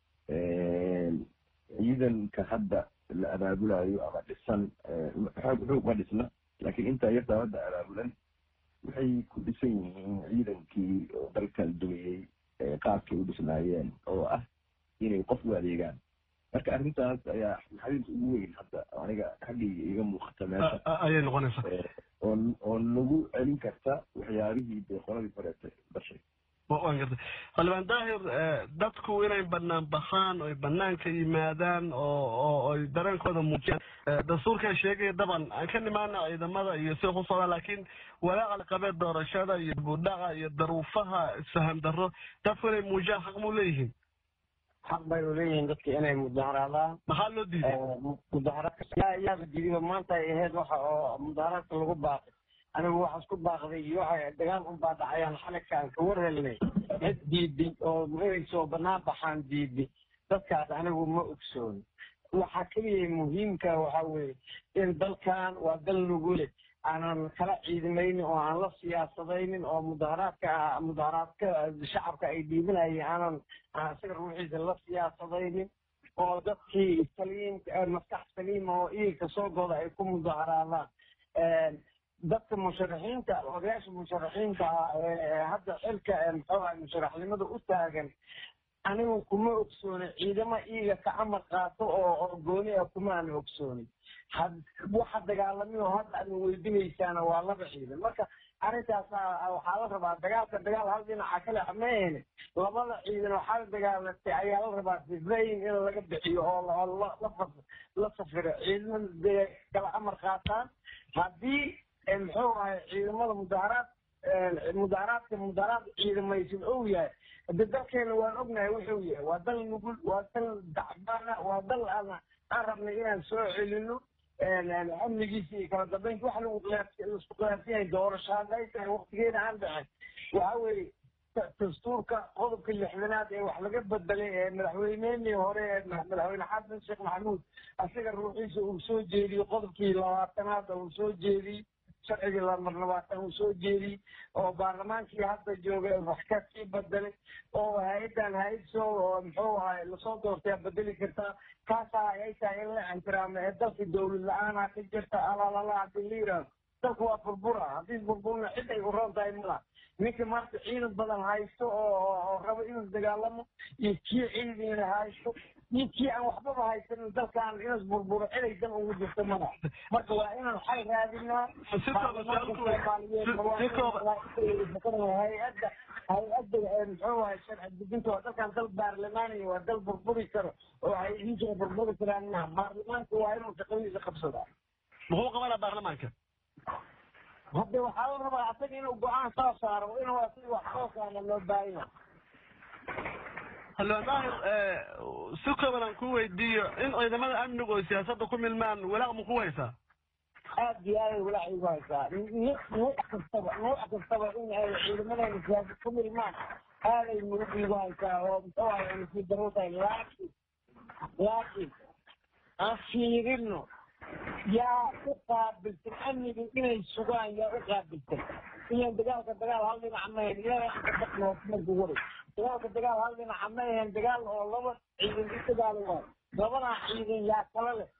ciidanka hadda la abaabulayo ama dhisan xoog xoog ma dhisna laakiin intaa yartaa hadda abaabulan waxay ku dhisan yihiin ciidankii oo dalkan dumiyey qaabkay u dhisnaayeen oo ah inay qof u adeegaan marka arrintaas ayaa naxariis ugu weyn hadda aniga xaggayga iga muuqata meesha ayay noqonaysaa oo oo nagu celin karta waxyaabihii dee qoladii horeete dhashay waan gartay xildhibaan daahir dadku inay banaan baxaan oy banaanka yimaadaan oo oo oy dareenkooda muujiyaan dastuurkaa sheegaya daban aan ka nimaana ciidamada iyo sida ku socdaan laakiin walaaca la qabee doorashada iyo budhaca iyo daruufaha isfaham darro dadku inay muujiyaan xaq muu leeyihiin xaq bay u leeyihiin dadka inay mudaharaadaan maxaa loo diiday mudaharaadka yaaba diidiba maanta ay ahayd waxa oo mudaharaadka lagu baaqay anigu waxaas ku baaqday iyo waxa dagaal unbaa dhacayaan xaligka aan ka warhelnay cid diiday oo magaysoo banaan baxaan diiday dadkaas anigu ma ogsooni waxa keliya muhiimka waxa weeye in dalkan waa dal nugule aanan kala ciidamaynin oo aan la siyaasadaynin oo mudaharaadka mudaharaadka shacabka ay dhiibanayeen aanan aan isaga ruuxiisa la siyaasadaynin oo dadkii saliim maskax saliima oo iilka soo goda ay ku mudaharaadaan dadka musharaxiinta odayaasha musharaxiinta ah ee hadda xilka muxuuha musharaxnimada u taagan anigu kuma ogsooni ciidamo iiga ka amar qaato oo oo gooni ah kuma aan ogsooni waxa dagaalamiyo hadda aad weydinaysaana waa laba ciidan marka arrintaas waxaa la rabaa dagaalka dagaal hal dhinaca kale maahene labada ciidan waxaa la dagaalatay ayaa la rabaa sifayn in laga bixiyo oo la safiro ciidamada kala amar qaataan haddii muxuu ahay ciidamada mudaharaad mudaharaadka mudaharaad ciidamaysan ou yahay de dalkeena waan ognahay wuxuu yahay waa dal nugul waa dal dacbana waa dal aan aan rabnay inaan soo celino amnigiisa iyo kala dambeynta wax lagu laisku qiyaarsan yahay doorasho hadday tahay waktigeeda aan dhicin waxa weeye dastuurka qodobka lixdanaad ee wax laga bedelay ee madaxweyneenii hore ee madaxweyne xasan sheekh maxamuud asiga ruuxiisa uu soo jeediyey qodobkii labaatanaad uu soo jeediyey sharcigii lamar labaatan uu soo jeediyey oo baarlamaankii hadda jooga wax ka sii bedelay oo hay-addan hay-ad soo oo muxuu ahay lasoo doortay bedeli kartaa kaasaa ay tahay in la ixtiraamo ee dalka dowlad la-aanaa ka jirta alaalala hadii la yidhaahdo dalku waa burbura haddii burburna cid ay u roon tahay malaha ninka maanta ciidan badan haysto oo rabo inuu dagaalamo iyo kii ciidina haysto iyo kii aan waxbaba haysanin dalkan inas burburo ciday dan ugu jirto mana marka waa inaan xal raadinaa hay-adda hay-adda muxuu ahay sharci dejinta waa dalkan dal baarlamaaniya waa dal burburi karo oo ay idinkaa burburi karaan maha baarlamaanka waa inuu shaqadiisa qabsadaa muxuu qabanaa baarlamaanka hadda waxaa la rabaa asaga inuu go-aan soo saaro inuu asaga wax soo saara loo baahanya xildhibaan daahir si kooban aan ku weydiiyo in ciidamada amnigu oo siyaasadda ku milmaan walaaq ma ku haysaa aad iyo aaday walaac igu haysaa nuuc kastaba nuuc kastaba in ay ciidamadayna siyaasad ku milmaan aaday murug igu haysaa oo muxuu ahay nasiib darro tahay laakiin laakiin aan fiirino yaa u qaabilsan amniga inay sugaan yaa u qaabilsan ilan dagaalka dagaal hal dhinac mahan ilaamarku waray dagaalka dagaal hal dhinaca ma ahan dagaal oo laba ciidan u dagaalo waayo labadaa ciidan yaa kala leh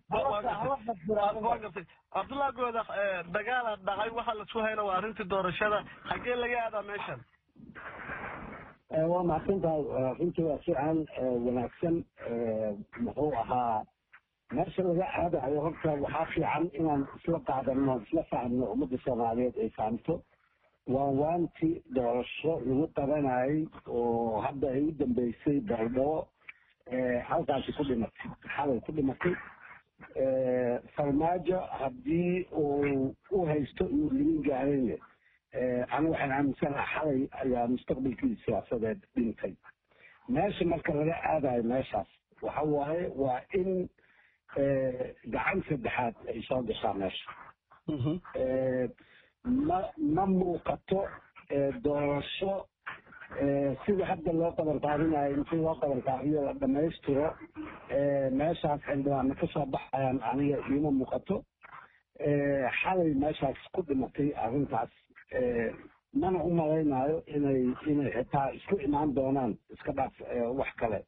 cabdullahi goodax dagaala dhacay waxaa lasu hayna waa arrintii doorashada xaggee laga aadaa meeshan waa mahadsan tahay runtii waa fiican wanaagsan muxuu ahaa meesha laga aadayo horta waxaa fiican inaan isla qaadano isla fahmno ummadda soomaaliyeed ay fahamto waa waanti doorasho lagu qabanayay oo hadda ay u dambeysay baldhabo halkaasi ku dhimatay xalay ku dhimatay farmaajo haddii uu u haysto inuu limin gaarayne anigu waxaan aaminsanaha xalay ayaa mustaqbalkii siyaasadeed dhintay meesha marka laga aadayo meeshaas waxa waaye waa in gacan saddexaad ay soo gashaa meesha ma ma muuqato doorasho sida hadda loo qaban qaadinayo intii loo qaban qaadiyo la dhamaystiro meeshaas xildhibaana kasoo baxayaan aniga iima muuqato xalay meeshaas ku dhimatay arrintaas mana u malaynayo inay inay xitaa isku imaan doonaan iska dhaaf wax kale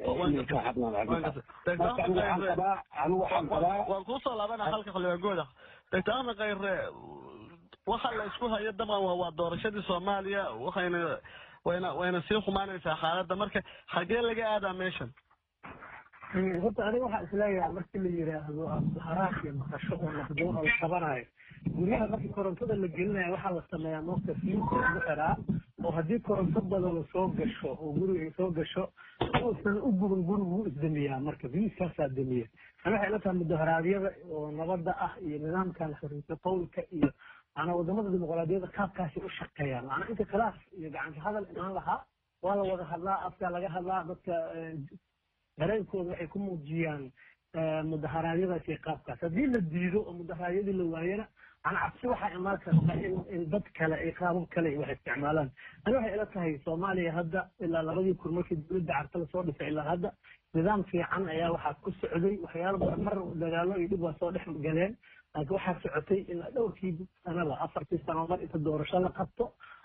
waan kuusoo laabanaa halka xildhibaan gooda doctor ahmed khayre waxa la isku hayo dabcan waa waa doorashadii soomaaliya waxayna wayna wayna sii xumaanaysaa xaaladda marka xagee laga aadaa meeshan horta aniga waxaa isleeyahay markii la yidhaahdo haraas iyo maqasho oo naqdoon oo la qabanayo guryaha markii korontada la gelinayo waxaa la sameeyaa moogta fiinta lagu xiraa oo haddii koronto badan soo gasho oo guriga ay soo gasho uusan u guban gurigu wuu isdamiyaa marka fiiskaasaa damiya ani waxay ila tahay mudaharaadyada oo nabadda ah iyo nidaamkan xorriyata qowlka iyo maanaa wadamada dimuqraadiyadda qaabkaasi u shaqeeyaan maanaa inta khilaaf iyo gacanta hadal imaan lahaa waa la wada hadlaa afkaa laga hadlaa dadka dareenkooda waxay ku muujiyaan mudaharaadyadaas iyo qaabkaas haddii la diido oo mudaharaadyadii la waayana ana cabsi waxaa imaan karta in in dad kale ay qaabab kale wax isticmaalaan ani waxay ila tahay soomaaliya hadda ilaa labadii kun markii dowladda carta lasoo dhisay ilaa hadda nidaam fiican ayaa waxaa ku socday waxyaalo badan mar dagaalo iyo dhib waa soo dhex galeen laakiin waxaa socotay ilaa dhowrkii sanaba afartii sano mar inta doorasho la qabto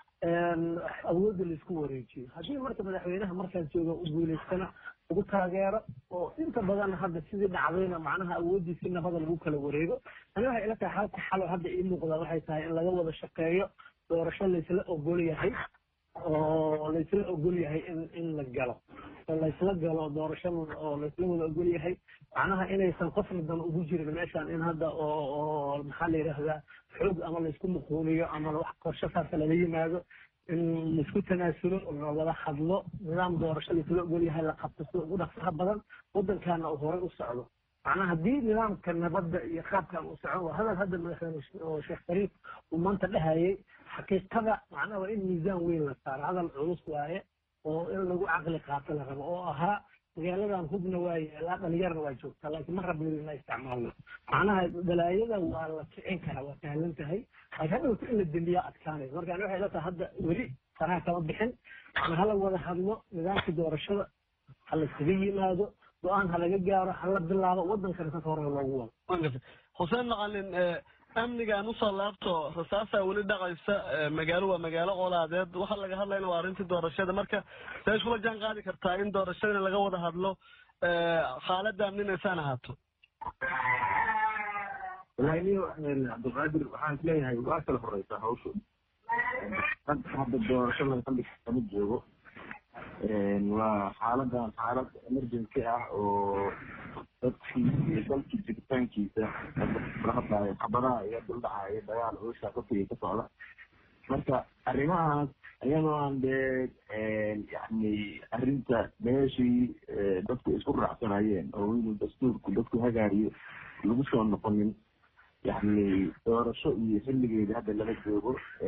awoodda laisku wareejiyo haddii marka madaxweynaha markaas jooga u guulaystana ugu taageero oo inta badan hadda sidii dhacdayna macnaha awoodii si nabada lagu kala wareego ani waxay ila tahay halka xalo hadda ii muuqda waxay tahay in laga wada shaqeeyo doorasho laysla ogol yahay oo laysla ogol yahay in in la galo oo laysla galo doorasho oo laysla wada ogol yahay macnaha inaysan qofna dan ugu jirin meeshan in hadda oo oo maxaa la yidhaahdaa xoog ama laysku muquuliyo ama wax qorshe saasa lala yimaado in laisku tanaasulo la wada hadlo nidaam doorasho laisla ogol yahay la qabto sida ugu dhaqsaha badan waddankaana uu horey u socdo macnaha haddii nidaamka nabadda iyo qaabkan uu socon waa hadal hadda madaxweyne oo sheekh shariif uu maanta dhahayay xaqiiqada macnaha waa in miisaan weyn la saaro hadal culus waaye oo in lagu caqli qaato la rabo oo ahaa magaaladan hubna waa yeelaa dhalinyarna waa joogtaa laakiin ma rabno in la isticmaalno macnaha dalaayada waa la kicin karaa waa sahlan tahay laakiin hadhowta in la dembiyaa adkaanaysa marka ani waxay ila tahay hadda weli faraha kama bixin ama hala wada hadlo nidaamka doorashada ha la iskaga yimaado go-aan ha laga gaaro ha la bilaabo waddankana sasa hore loogu wado xuseen maqalin amnigaan usoo laabto rasaasaa weli dhaqaysa magaalo waa magaalo colaadeed waxa laga hadlayna waa arrintii doorashada marka see iskula jaan qaadi kartaa in doorashadana laga wada hadlo xaaladda amninaysaan ahaato wallahi niyo cabdilqaadir waxaan isleeyahay waa kala horeysaa hawshu hadda hadda doorasho laga kama joogo waa xaaladan xaalad emergency ah oo dadkii iyo dalkii jiritaankiisa la hadlaayo xabadaha iyo duldhacaya dagaal oosha qofkii ka socda marka arrimahaas iyadoo aan dee yani arrinta meeshii dadku isku raacsanayeen oo inuu dastuurku dadku hagaariyo lagu soo noqonin yani doorasho iyo xilligeeda hadda lala joogo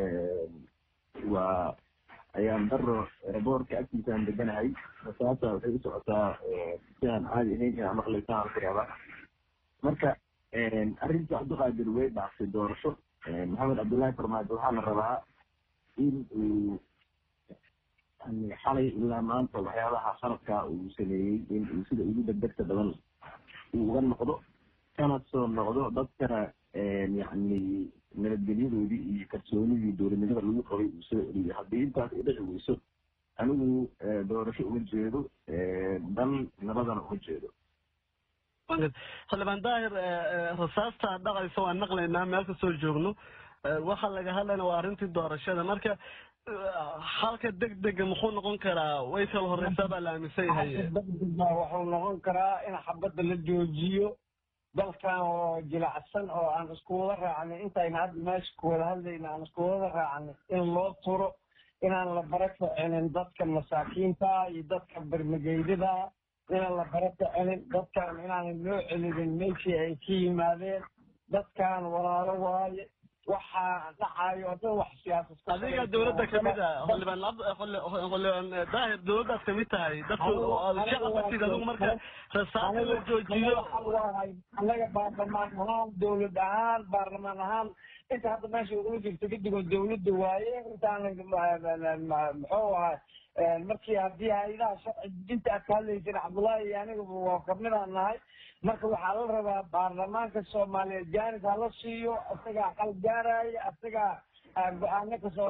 waa ayaan daro boorka agtiisa aan deganahay masaasa waxay u socotaa si aan caadi ahayn inaan maqlaysa aan ku rabaa marka arrinta cabdiqaadir way dhaaftay doorasho maxamed cabdullaahi farmaajo waxaa la rabaa in uu xalay ilaa maanta waxyaabaha sanadkaa uu sameeyey in uu sida ugu degdegta badan uu uga noqdo kana soo noqdo dadkana yani nabadgelyadoodii iyo kalsoonidii dowladnimada lagu qabay uu soo celiyo haddii intaas ay dhici weyso anigu doorasho uma jeedo dal nabadana uma jeedo xildhibaan daahir rasaasta dhaqaysa waan naqlaynaa meel kasoo joogno waxa laga hadlayna waa arrintii doorashada marka halka degdega muxuu noqon karaa way kala horeysaa baa la aaminsan yahay degdega wuxuu noqon karaa in xabadda la joojiyo dalkan oo jilacsan oo aan isku wada raacnay intayna hadda meesha ku wada hadlayna aan isku wada raacnay in loo turo inaan la bara kicinin dadka masaakiinta iyo dadka bermageydada inaan la bara kicinin dadkan inaanan loo celinin meeshii ay ka yimaadeen dadkan walaalo waaye waxaa dhacayo oo dhan wax siyaasad adiga dowladda kamid ah xildhibaan xildhibaan daahir dowladdaad kamid tahay dadku shaqabatid adigu marka rasaasa la joojiyo annaga baarlamaan ahaan dowlad ahaan baarlamaan ahaan inta hadda meesha ugula jirto gidigoo dowladda waaye intaan muxuu ahaa markii haddii hay-adaha sharci dejinta aad ka hadlayseen cabdullaahi iyo aniga waa kamidaan nahay marka waxaa la rabaa baarlamaanka soomaaliyeed jaanis hala siiyo isagaa xal gaaraya isagaa go-aano kasoo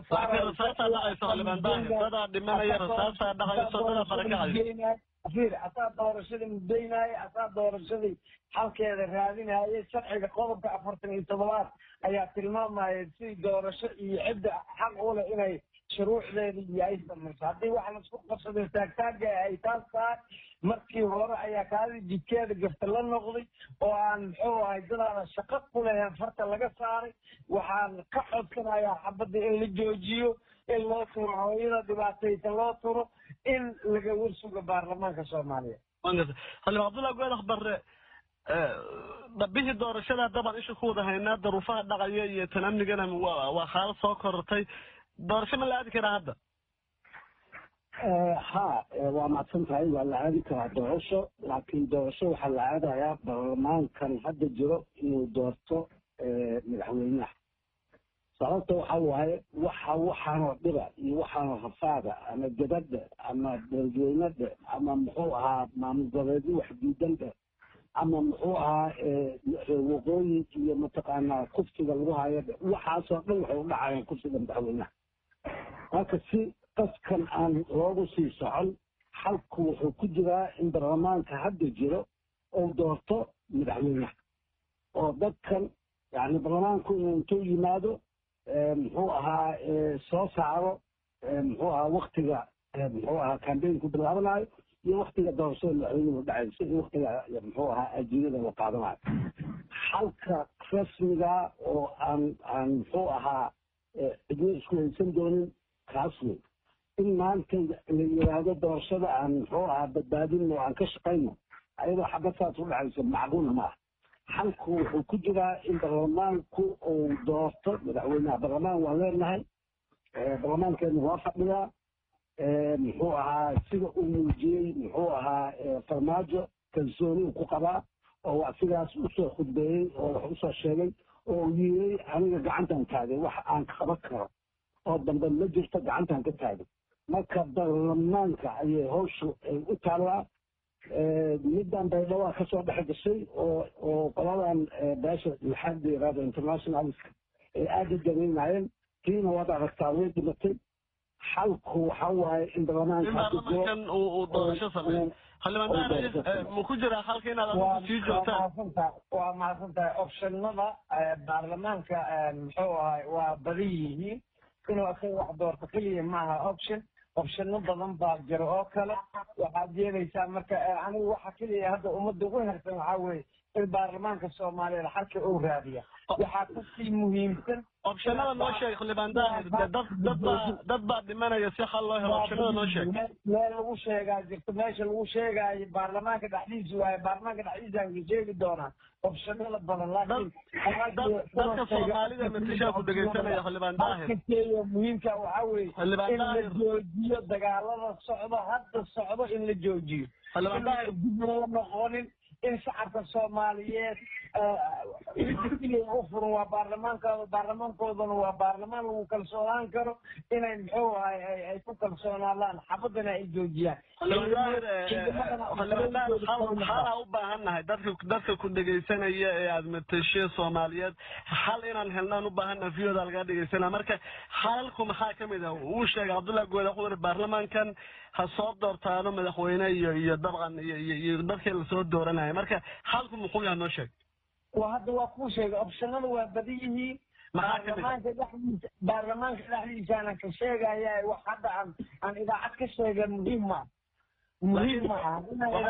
saarayafir asaa doorashadii mudaynaaye asaa doorashadii xalkeeda raadinaaye sharciga qodobka afartan iyo todobaad ayaa tilmaamaya si doorasho iyo cidda xaq u leh inay shuruucdeeda iyo ay samayso haddii wax laisku qabsado taagtaaga ay taas tahay markii hore ayaa kaadii jidkeeda gafta la noqday oo aan muxuu ahay dadaada shaqo ku lahayn farta laga saaray waxaan ka codsanayaa xabadda in la joojiyo in loo turo hooyada dhibaataysa loo turo in laga warsuga baarlamaanka soomaaliya xildhibaan cabdullahi goedax barre bihii doorashada dabaan isha ku wada haynaa daruufaha dhaqaya iyo tan amnigana waa xaalad soo korortay doorasho ma la aadi karaa hadda ha waa mahadsan tahay waa la aadi karaa doorasho laakiin doorasho waxaa la aadayaa baarlamaankan hadda jiro inuu doorto madaxweynaha sababta waxa waaye waxa waxaanoo dhiba iyo waxaanoo rafaada ama gabadha ama dadweynada ama muxuu ahaa maamul goboleedyo wax diidandha ama muxuu ahaa waqooyi iyo mataqaanaa kufsiga lagu hayo waxaasoo dhan waxay u dhacayaan kufsiga madaxweynaha marka si qaskan aan loogu sii socon xalku wuxuu ku jiraa in baarlamaanka hadda jiro uu doorto madaxweynaha oo dadkan yani baarlamaanku inuu intuu yimaado muxuu ahaa soo saaro muxuu ahaa waktiga muxuu ahaa cambaynku bilaabanayo iyo waktiga doorashada madaxweynuhu dhacayso iyo waktiga muxuu ahaa ajirada la qaadanayo xalka rasmiga oo aan aan muxuu ahaa cidlo isku haysan doonin kaas wey in maanta la yiraahdo doorashada aan muxuu ahaa badbaadin oo aan ka shaqayno ayadoo xabad saas u dhacayso macquulna ma aha xalku wuxuu ku jiraa in baarlamaanku uu doorto madaxweynaha baarlamaan waan leenahay baarlamaankeenu waa fadhiyaa muxuu ahaa sida uu muujiyey muxuu ahaa farmaajo kalsooni uu ku qabaa oo waa sidaas usoo khudbeeyey oo wax usoo sheegay oo uu yiri aniga gacantan taagay wax aan qaban karo oo dambe ma jirto gacantan ka taagay marka baarlamaanka ayay hawshu ay u taallaa middan baydhawaa kasoo dhex gashay oo oo qoladan beesha maxaad la yirahdo internationalska ay aada u dareynayeen tiina waad aragtaa way dhimatay xalku waxa waaye in baarlamaankan uu doorasho sameeyo xildhibaan ma ku jiraa xalka inaad adigu sii joogtaan waa mahadsantahay optionada baarlamaanka muxuu ahay waa badan yihiin inuu asaga wax doorto keliya maaha option opshano badan baa jiro oo kale waxaad yeelaysaa marka anigu waxa keliya hadda ummadda ugu hersan waxaa weeye in baarlamaanka soomaaliyeed xalka uu raadiya waxaa kasii muhiimsan opshanada noo sheeg xildhibaan daahir dad dad baa dad baa dhimanaya si xal loo helo opshanada noo sheeg meel lagu sheegaa jirto meesha lagu sheegaayo baarlamaanka dhexdiisa waaye baarlamaanka dhexdiisaan ka sheegi doonaa opshanada badan laakiin dadka soomaalida matishaa ku dhegaysanaya xildhibaan daahir muhiimka waxaa weeye in la joojiyo dagaalada socdo hadda socdo in la joojiyo dib loo noqonin in shacabka soomaaliyeed u furan waa baarlamaankooda baarlamaankoodana waa baarlamaan lagu kalsoonaan karo inay muxuu ahay ay ku kalsoonaadaan xabadana ay joojiyaan xalaa u baahannahay dadka dadka ku dhegaysanaya ee aad matashe soomaaliyeed xal inaan helnaan u baahannahay viyooda lagaa dhegaysanaa marka xalalku maxaa ka mid ah uu sheegay cabdullahi gooda wuxuu yiri baarlamaankan ha soo doortaano madaxweyne iyo iyo dabcan iyo iyo dadkii lasoo dooranaya marka xalku muxuu yahay noo sheeg waa hadda waa kuu sheegay opshanada waa badan yihiin baarlamaanka dhexdiisa baarlamaanka dhexdiisaanan ka sheegaya wax hadda aan aan idaacad ka sheega muhiim ma muhiim ma aha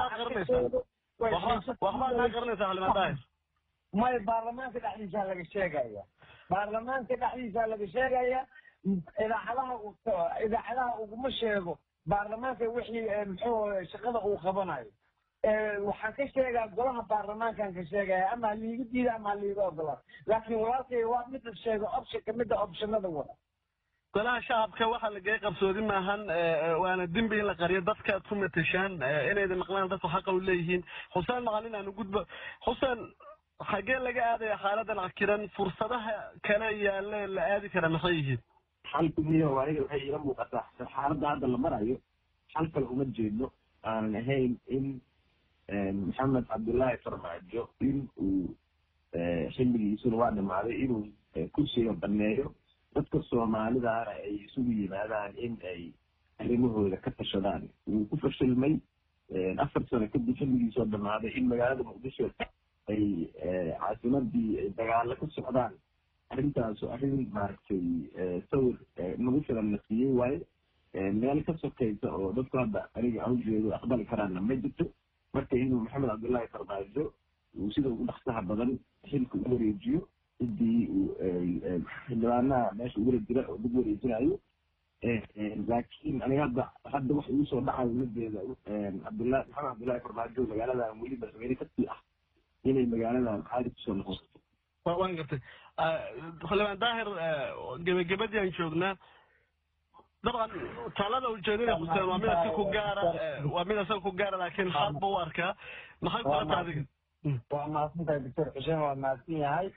waxbaa naa garanaysaa xildhibaan daahir maya baarlamaanka dhexdiisaa laga sheegaya baarlamaanka dhexdiisaa laga sheegaya idaacadaha idaacadaha uguma sheego baarlamaanka wixii muxuu shaqada uu qabanayo waxaan ka sheegaa golaha baarlamaankaan ka sheegaya ama haliiga diida ama haliiga ogolaa laakiin walaalkay waa mida sheego optionka mida optionada wada golaha shacabka waxaa lagay qarsoodi maahan waana dembi in la qariyo dadka ku matashaan inayda maqlaan dadku xaqa u leeyihiin xuseen maqalin aanu gudbo xuseen xagee laga aadaya xaaladan cakiran fursadaha kale yaale la aadi kara maxay yihiin xalku miyo aniga waxay iila muuqataa xaaladda hadda la marayo xal kale uma jeedno aanan ahayn in maxamed cabdullaahi farmaajo in uu xilligiisuna waa dhimaaday inuu kursiga baneeyo dadka soomaalidaana ay isugu yimaadaan in ay arrimahooda ka tashadaan wuu ku fashilmay afar sano kadib xilligiisoo dhamaaday in magaalada muqdisho ay caasimadii dagaalo ka socdaan arrintaasu arrin maaragtay sawir nagu filan na siiyey waaye meel ka sokaysa oo dadku hadda aniga aan ujeedo aqbali karaanna ma jirto marka inuu maxamed cabdullaahi farmaajo uu sida ugu dhaqsaha badan xilka u wareejiyo ciddii uu xildhibaanaha meesha ugula jira oo dib wareejinayo laakiin aniga hadda hadda waxa igu soo dhacayo madeeda cabdullahi maxamed cabdullaahi farmaajo magaaladan weli madaxweyne kasii ah inay magaaladan caadi kusoo noqoto waan gartay xildhibaan daahir gebagabadii aan joognaa dabcan talada ujeedada xuseen waa mid asaga ku gaara waa mid asaga ku gaara laakiin xaq buu u arkaa maxay kula tahay adiga waa mahadsantahay doctor xuseen waa mahadsan yahay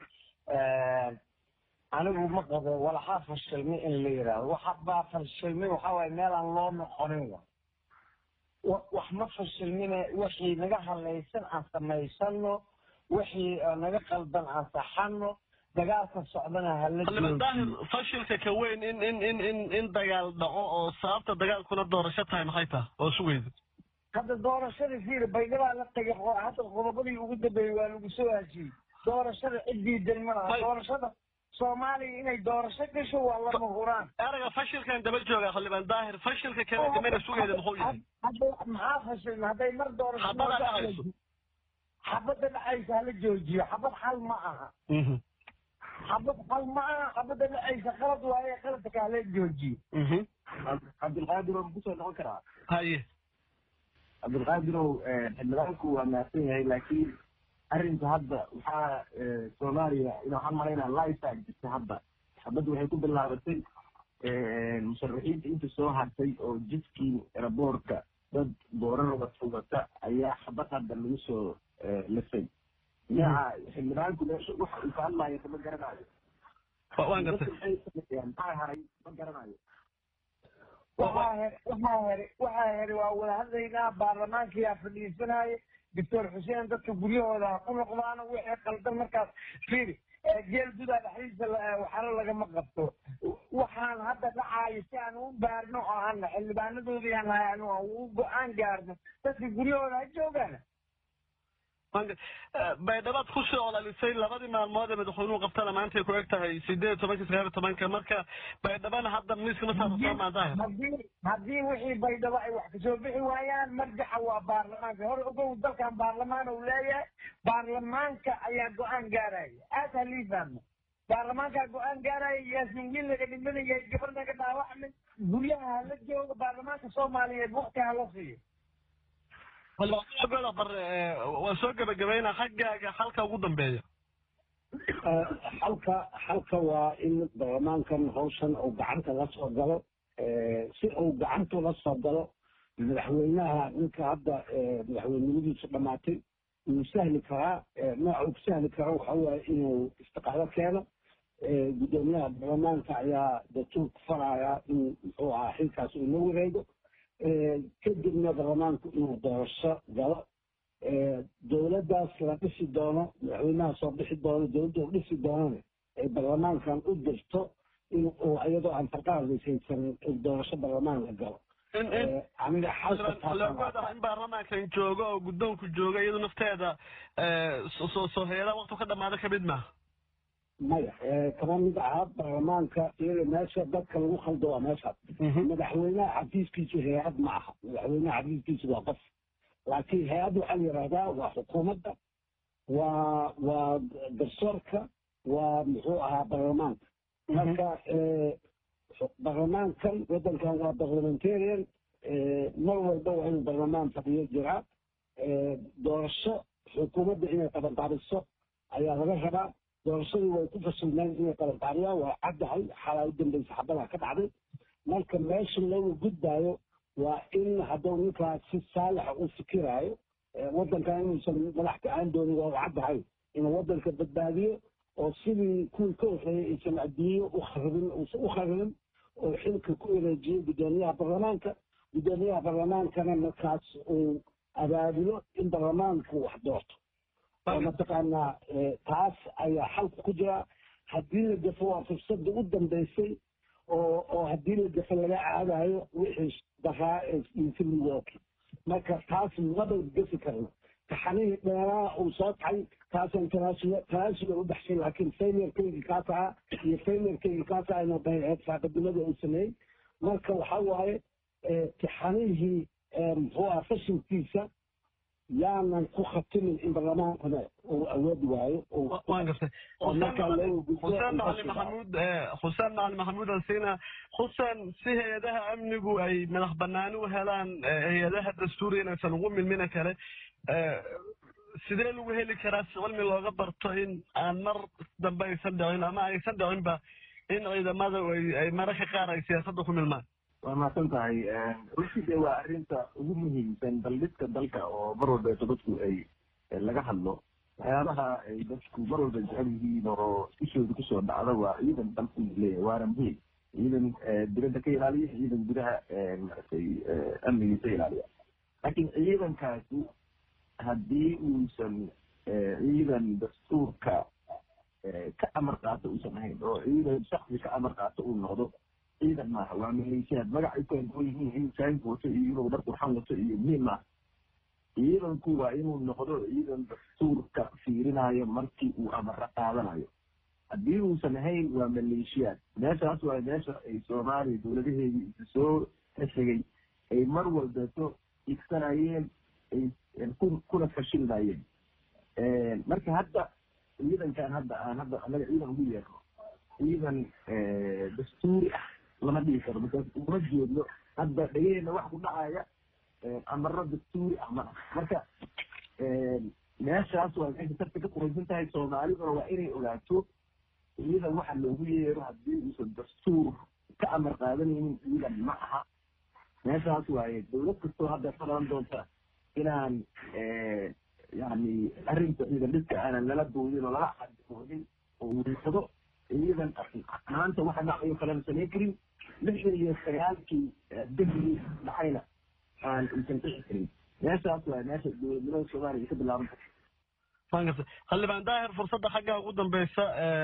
anigu ma qabo walaxaa fashilmi in la yidhaahdo waxa baa fashilmi waxa waaye meel aan loo noqonin wa wax ma fashilmine wixii naga halaysan aan samaysano wixii naga qaldan aan saxano dagaalka socdana hala daahir fashilka ka weyn in in in in in dagaal dhaco oo sababta dagaalkuna doorasho tahay maxay tahay oo sugayda hadda doorashadii fiir baydhabaa la tagay hadda qodobadii ugu dambeeyey waa lagu soo hajiyey doorashada ciddii dan ma laha doorashada soomaaliya inay doorasho gasho waa lama huraan erayga fashilkan daba jooga xildhibaan daahir fashilka kale gamana sugayda muxuu yahay maxaa fashilma hadday mar doorasho xabada dhacayso xabada dhacaysa hala joojiyo xabad xal ma aha xabad xal ma aha xabada dhacaysa qalad waaye qaladka hala joojiyo cabdilqaadir oo kusoo noqon karaa haye cabdilqaadirow xildhibaanku waa mahadsan yahay laakiin arrinka hadda waxaa soomaaliya in waxaan malaynaa lifetime jirta hadda xabadda waxay ku bilaabatay musharaxiinta inta soo hartay oo jidkii eraboorka dad boorar wata wata ayaa xabad hadda lagu soo lisay dhinaca xildhibaanku meesha waxa uu ka hadlayo kama garanayo waan gartay maxaa haray ma garanayo waxaa he waxaa here waxaa here waa wada hadlaynaa baarlamaankiyaa fadhiisanaya doctor xuseen dadka guryahooda ha ku noqdaano wixii qaldan markaas fiiri geel gudaa dhexdiisa waxaro lagama qabto waxaan hadda dhacaayo si aan u baarno oo aan xildhibaanadoodii aan nahay anu aan u go-aan gaarno dadka guryahooda ha joogaan baydhabaad ku soo olalisay labadii maalmood ee madaxweynuhu qabtana maantay ku eg tahay sideed iyo tobanka sagaal iyo tobanka marka baydhabana hadda miiska ma saarta maadaahir haddii haddii wixii baydhabo ay wax kasoo bixi waayaan marjaxa waa baarlamaanka hore ogow dalkan baarlamaan uu leeyahay baarlamaanka ayaa go-aan gaaraya aad halii fahmo baarlamaankaa go-aan gaaraya yaasiin wiil laga dhimanaya gabar naga dhaawacmay guryaha hala jooga baarlamaanka soomaaliyeed wakti hala siiyo goda bare waa soo gebagabayna xaggaaga halka ugu dambeeya xalka xalka waa in baarlamaankan hawshan uu gacanta la soo galo si uu gacanta la soo galo madaxweynaha ninka hadda madaxweynimadiisu dhamaatay wuu sahli karaa nooca uu ku sahli karo waxa waaye inuu istiqaalo keeno guddoomiyaha baarlamaanka ayaa dastuurka faraya in muxuu ahaa xilkaas uu la wareego kadibna baarlamaanku inuu doorasho galo dowladdaas la dhisi doono madaxweynaha soo bixi doono dowladda u dhisi doonana ay baarlamaankan u dirto in uu iyadoo aan farqaadaysan doorasho baarlamaan la galo aniga xalka in baarlamaankan joogo oo guddoonku jooga iyadu nafteeda soo soo hay-adaha waktu ka dhamaada kamid maaha maya kama mid aha baarlamaanka iyada meesha dadka lagu khaldo waa meeshaas madaxweynaha xafiiskiisu hay-ad ma aha madaxweynaha xafiiskiisu waa qof laakiin hay-ad waxaa la yidhahdaa waa xukuumadda waa waa garsoorka waa muxuu ahaa baarlamaanka marka baarlamaankan waddankan waa parliamentarian mar walba waa inuu baarlamaan fadhiyo jiraa doorasho xukuumadda inay qabanqaabiso ayaa laga rabaa doorashadii way ku fasilmeen inay qabanqaabiyaan waa caddahay xalaa u dambaysa xabadaa ka dhacday marka meesha looga gudbaayo waa in hadduu ninkaas si saalixa u fikiraayo waddankan inuusan madax ka-aan doonin waa u caddahay inuu waddanka badbaadiyo oo sidii kuwii ka horreeyay aysan adduunyo u kharibin uusan u kharibin oo xilka ku wareejiyo guddoomiyaha baarlamaanka guddoomiyaha baarlamaankana markaas uu abaabulo in baarlamaanku wax doorto oo mataqaanaa taas ayaa xalka ku jira haddii la gafo waa fursadda u dambaysay oo oo haddii la gafo laga caadayo wixii daraa ee intimidooki marka taas maba gafi karno taxanihii dheeraa uu soo taxay taasaan tanaasula tanaasula u baxshay laakiin failurkaygii kaas ahaa iyo failurkaygii kaas aha inuu dayaceed saaqadimada uu sameeyey marka waxa waaye tixanihii muxuu aha fashilkiisa yaanan ku khatimin in baarlamaankana uu awoodi waayo waan gartay xuseen macali maxamuud xuseen macali maxamuud alsina xuseen si hay-adaha amnigu ay madax banaani u helaan hay-adaha dastuuriga inaysan ugu milmina kale sidee lagu heli karaa si cilmi looga barto in aan mar dambe aysan dhicin ama aysan dhicinba in ciidamada ay mararka qaar ay siyaasadda ku milmaan waa mahadsan tahay runtii dee waa arrinta ugu muhiimsan daldhiska dalka oo mar walbeeto dadku ay laga hadlo waxyaabaha ay dadku mar walba jecel yihiin oo ishooda kusoo dhacda waa ciidan dalku leeyahay waana muhiim ciidan dibadda ka ilaaliya ciidan gudaha maratay amnigiisa ilaaliya laakiin ciidankaasi haddii uusan ciidan dastuurka ka amar qaato uusan ahayn oo ciidan shaksi ka amar qaato uu noqdo ciidan maaha waa maleeshiyaad magac ay kala duwan yihiin inuu saanku wato iyo inuu dhar qurxan wato iyo muhiim maaha ciidanku waa inuu noqdo ciidan dastuurka fiirinayo markii uu amaro qaadanayo haddii uusan ahayn waa maleeshiyaad meeshaas waa meesha ay soomaaliya dowladaheedii isa soo xeshegay ay mar walbeeto igsanayeen ay kuna fashilmayeen marka hadda ciidankan hadda aan hadda anaga ciidan ugu yeerno ciidan dastuuri ah lama dhihi karo markaas uma jeedno hadda dhegeheenna wax ku dhacaya amaro dastuuri ah ma marka meeshaas waa meesha sarta ka quraysan tahay soomaaliduna waa inay ogaato ciidan waxa loogu yeero haddii uusan dastuur ka amar qaadanaynin ciidan ma aha meeshaas waaye dowlad kastoo hadda ka dhalan doonta inaan yani arrinta ciidan dhidka aanan lala boodin oo lala cadoonin oo uu noqdo ciidan maanta waxa dhacayo kalena samayn karin lixdan iyo sagaalkii dembigii dhacayna aan uusan dhici karin meeshaas waa meesha dowladnimada soomaaliya ka bilaaban karta magarta xildhibaan daahir fursadda xaggaa ugu dambeysa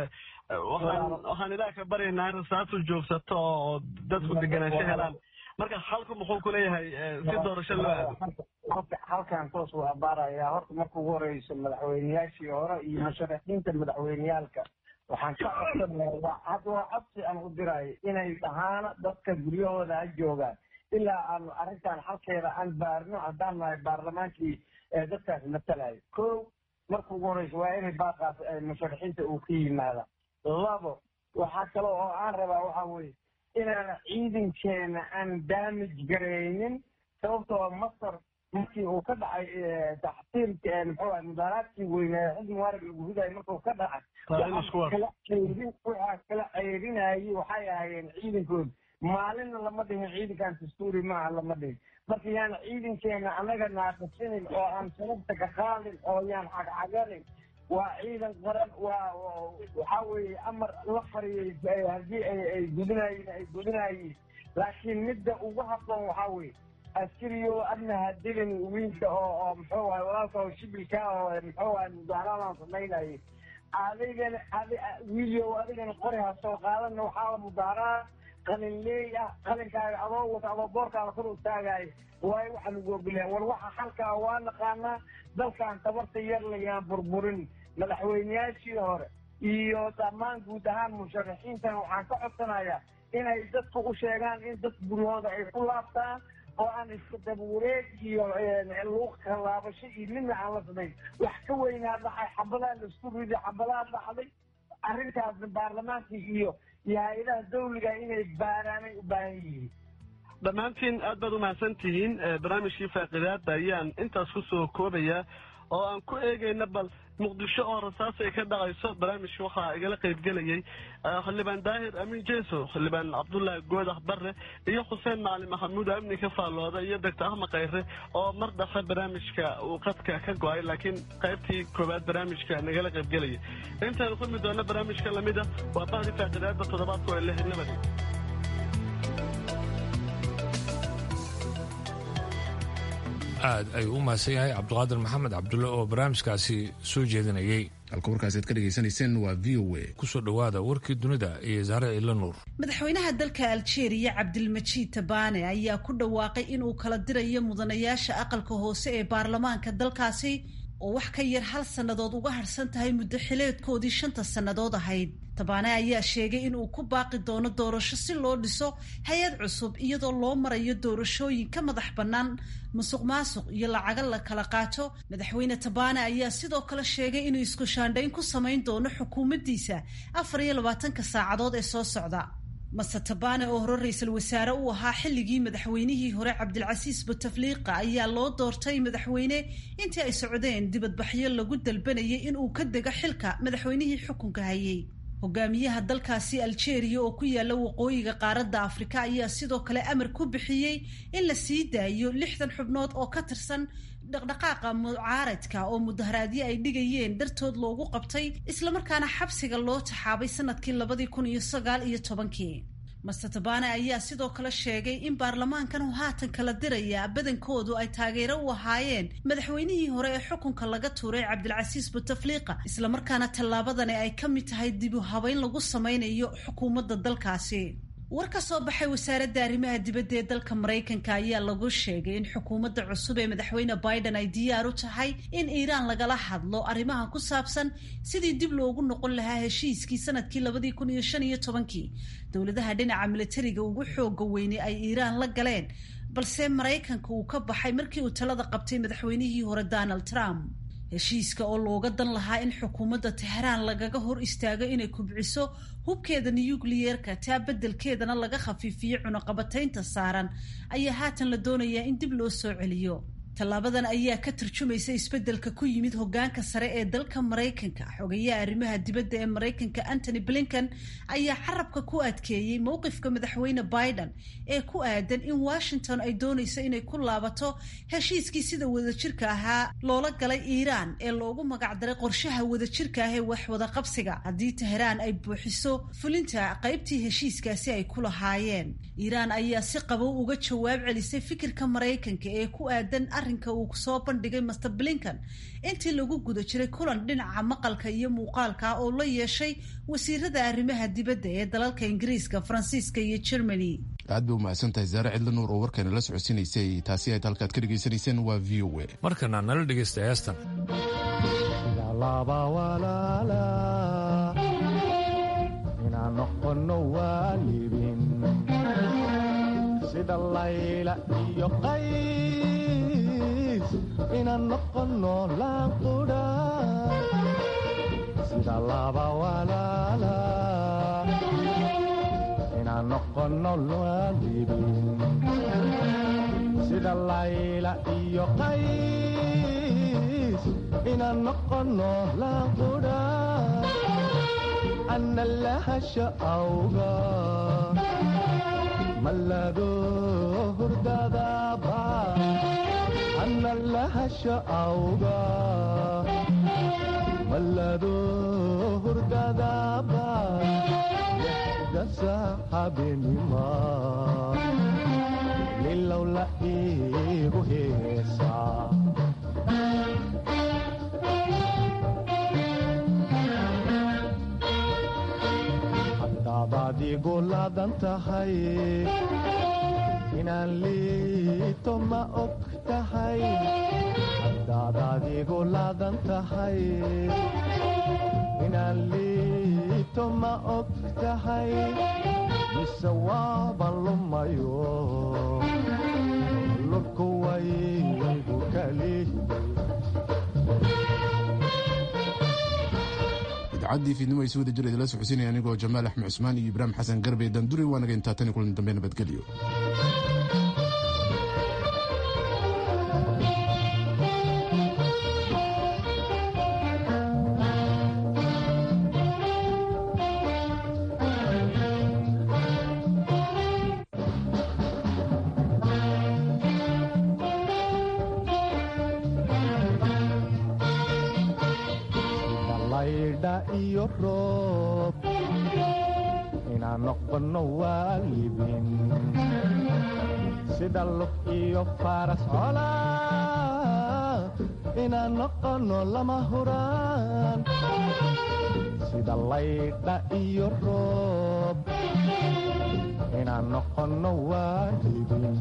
waxaan waxaan ilaah ka baryaynaa in rasaatu joogsato oo dadku degenaansho helaan marka xalku muxuu ku leeyahay si doorasho loo aado halkan toos waa baarayaa horta marka ugu horeyso madaxweyneyaashii hore iyo musharaxiinta madaxweyneyaalka waxaan ka codsanayaa waa had waa codsi aan u dirayo inay dhahaana dadka guryahooda ha joogaan ilaa aanu arrintan xalkeeda aan baarno haddaan nahay baarlamaankii dadkaas matalayo ko marka ugu horeyso waa inay baaqaas musharaxiinta uu ka yimaada labo waxaa kale oo aan rabaa waxaa weye inaan ciidankeena aan damage garaynin sababtoo masar markii uu ka dhacay taxtiirka muxuu mudaaraadkii weynaa xilli mubaarag lagu ridayo markuu ka dhacay kala ceyrin waxaa kala ceyrinayay waxay ahaayeen ciidankooda maalinna lama dhihin ciidankan dastuuri maaha lama dhihin marka yaan ciidankeena annaga naaqasinin oo aan sababta ka qaadin oo yaan cagcaganin waa ciidan qaran waa waxaa weeye amar la fariyey haddii ay gudinayeen ay gudinayeen laakiin midda ugu habboon waxaa weeye askariyo adna hadilin wiilka oo oo muxuu ahay walaalka oo shibilka oo muxuu ahay mudaharaadan samaynayay adigana adi wiilyo adigana qori ha soo qaadana waxaa la mudaharaa qalin leey ah qalinkaaga adoo wata adoo boorkaada kor u taagaayo waayo waxa lagu ogolyahay war waxa xalkaa waa naqaanaa dalkan tabarta yar layaan burburin madaxweyneyaashii hore iyo dhammaan guud ahaan musharaxiintan waxaan ka codsanayaa inay dadku u sheegaan in dad guryahooda ay ku laabtaan oo aan iska dabawareeg iyo luuqa laabasho iyo midna aan la samayn wax ka weynaa dhacay xabadaa laisku riday xabadaa dhacday arrintaasna baarlamaankii iyo iyo hay-adaha dawliga inay baaraanay u baahan yihiin dhammaantiin aad baad umahadsan tihiin barnaamijkii faaqidaada ayaan intaas ku soo koobayaa oo aan ku eegayna bal muqdisho oo rasaas ay ka dhacayso barnaamijka waxaa igala qaybgelayay xildhibaan daahir amiin jeso xildhibaan cabdullaahi goodax barre iyo xuseen macalin maxamuud amni ka faallooda iyo doctor ahmed khayre oo mar dhafe barnaamijka uu qadka ka go-ay laakiin qaybtii koowaad barnaamijka nagala qaybgelaya intaynu kulmi doona barnaamijka lamid a waa bahdi faaqidaada toddobaadku ee leh nabadi aad ayuu u mahadsan yahay cabdiqaadir maxamed cabdulle oo barnaamijkaasi soo jeedinayey halka warkaasaad ka dhegaysanayseen waa v o a kusoo dhowaada warkii dunida iyo saare ciidla nuur madaxweynaha dalka aljeeriya cabdilmajiid tabaane ayaa ku dhawaaqay inuu kala dirayo mudanayaasha aqalka hoose ee baarlamaanka dalkaasi oo wax ka yar hal sannadood uga harhsan tahay muddo xileedkoodii shanta sannadood ahayd tabaane ayaa sheegay in uu ku baaqi doono doorasho si loo dhiso hay-ad cusub iyadoo loo marayo doorashooyin ka madax bannaan musuq maasuq iyo lacaga la kala qaato madaxweyne tabaane ayaa sidoo kale sheegay inuu isku shaandhayn ku samayn doono xukuumaddiisa afar iyo labaatanka saacadood ee soo socda mase tabaane oo hore ra-iisul wasaare u ahaa xilligii madaxweynihii hore cabdilcasiis butafliiqa ayaa loo doortay madaxweyne intii ay socdeen dibadbaxyo lagu dalbanayay inuu ka dego xilka madaxweynihii xukunka hayay hogaamiyaha dalkaasi algeria oo ku yaala waqooyiga qaaradda afrika ayaa sidoo kale amar ku bixiyey in la sii daayo lixdan xubnood oo ka tirsan dhaqdhaqaaqa mucaaradka oo mudaharaadyo ay dhigayeen dartood loogu qabtay islamarkaana xabsiga loo taxaabay sanadkii labadii kun iyo sagaal iyo tobankii master tabane ayaa sidoo kale sheegay in baarlamaankan uu haatan kala diraya badankoodu ay taageero u ahaayeen madaxweynihii hore ee xukunka laga tuuray cabdilcasiis butafliiqa islamarkaana tallaabadani ay ka mid tahay dib u habeyn lagu sameynayo xukuumadda dalkaasi war ka soo baxay wasaaradda arrimaha dibadda ee dalka maraykanka ayaa lagu sheegay in xukuumadda cusub ee madaxweyne biden ay diyaar u tahay in iiraan lagala hadlo arrimaha ku saabsan sidii dib loogu noqon lahaa heshiiskii sanadkii labadii kun iyo shan iyo tobankii dowladaha dhinaca militariga ugu xooga weynay ay iiraan la galeen balse maraykanka uu ka baxay markii uu talada qabtay madaxweynihii hore donald trump heshiiska oo looga dan lahaa in xukuumadda teheraan lagaga hor istaago inay kubciso hubkeeda nuyukliyeerka taa beddelkeedana laga khafiifiyo cunaqabataynta saaran ayaa haatan la doonayaa in dib loo soo celiyo tallaabadan ayaa ka tarjumaysa isbeddelka ku yimid hoggaanka sare ee dalka maraykanka xogayaha arrimaha dibadda ee maraykanka antony blinken ayaa carabka ku adkeeyey mowqifka madaxweyne biden ee ku aadan in washington ay doonayso inay ku laabato heshiiskii sida wadajirka ahaa loola galay iiraan ee loogu magacdaray qorshaha wadajirka ah ee waxwada qabsiga haddii teheraan ay buuxiso fulinta qaybtii heshiiskaasi ay ku lahaayeen iiraan ayaa si qabow uga jawaab celisay fikirka maraykanka ee ku aadan arrinka uu soo bandhigay master blinken intii lagu guda jiray kulan dhinaca maqalka iyo muuqaalka oo la yeeshay wasiirada arrimaha dibadda ee dalalka ingiriiska faransiiska iyo germany aad bay umahadsan tahay zaare cidla nuur oo warkeena la socodsiinaysay taasi ayd halkaad ka dhegaysanayseen waa v o a markana nala dhegaysta heestan inaan noqono waalidin sida layla iyo qays inaan noqono laanqudha sida laba walaala inaan noqono waalidin sida layla iyo qays inaan noqono laanqudha ana lahasha awga mallado hurdadaba ana lahasha awga mallado hurdadaba dasa habeenima lilowla iigu heesaa hadaad igu laadan tahay inaan liito ma og tahay hadaad adigu laadan tahay inaan liito ma og tahay mise waaban lumayo lurku waygu kali idacaddii fiidnimo ay si wada jir idila socodsiinaya anigoo jamaal axmed cusmaan iyo ibraahim xasan garbe danduri waa naga intaa tan iyo kulan dambe nabadgelyo iyo roob inaan noqono waalidin sida lug iyo faras cola inaan noqono lama huraan sida laydha iyo roob inaan noqono waalidin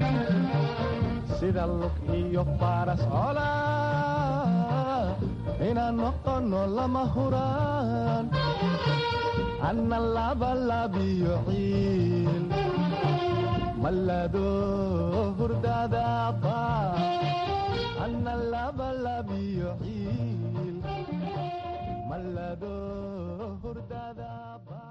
sida lug iyo faras cola inaan noqono lama huraan anna labalabiyo ciil mallado hurdadaaba anna labalabiyo ciil mallado hurdadaaba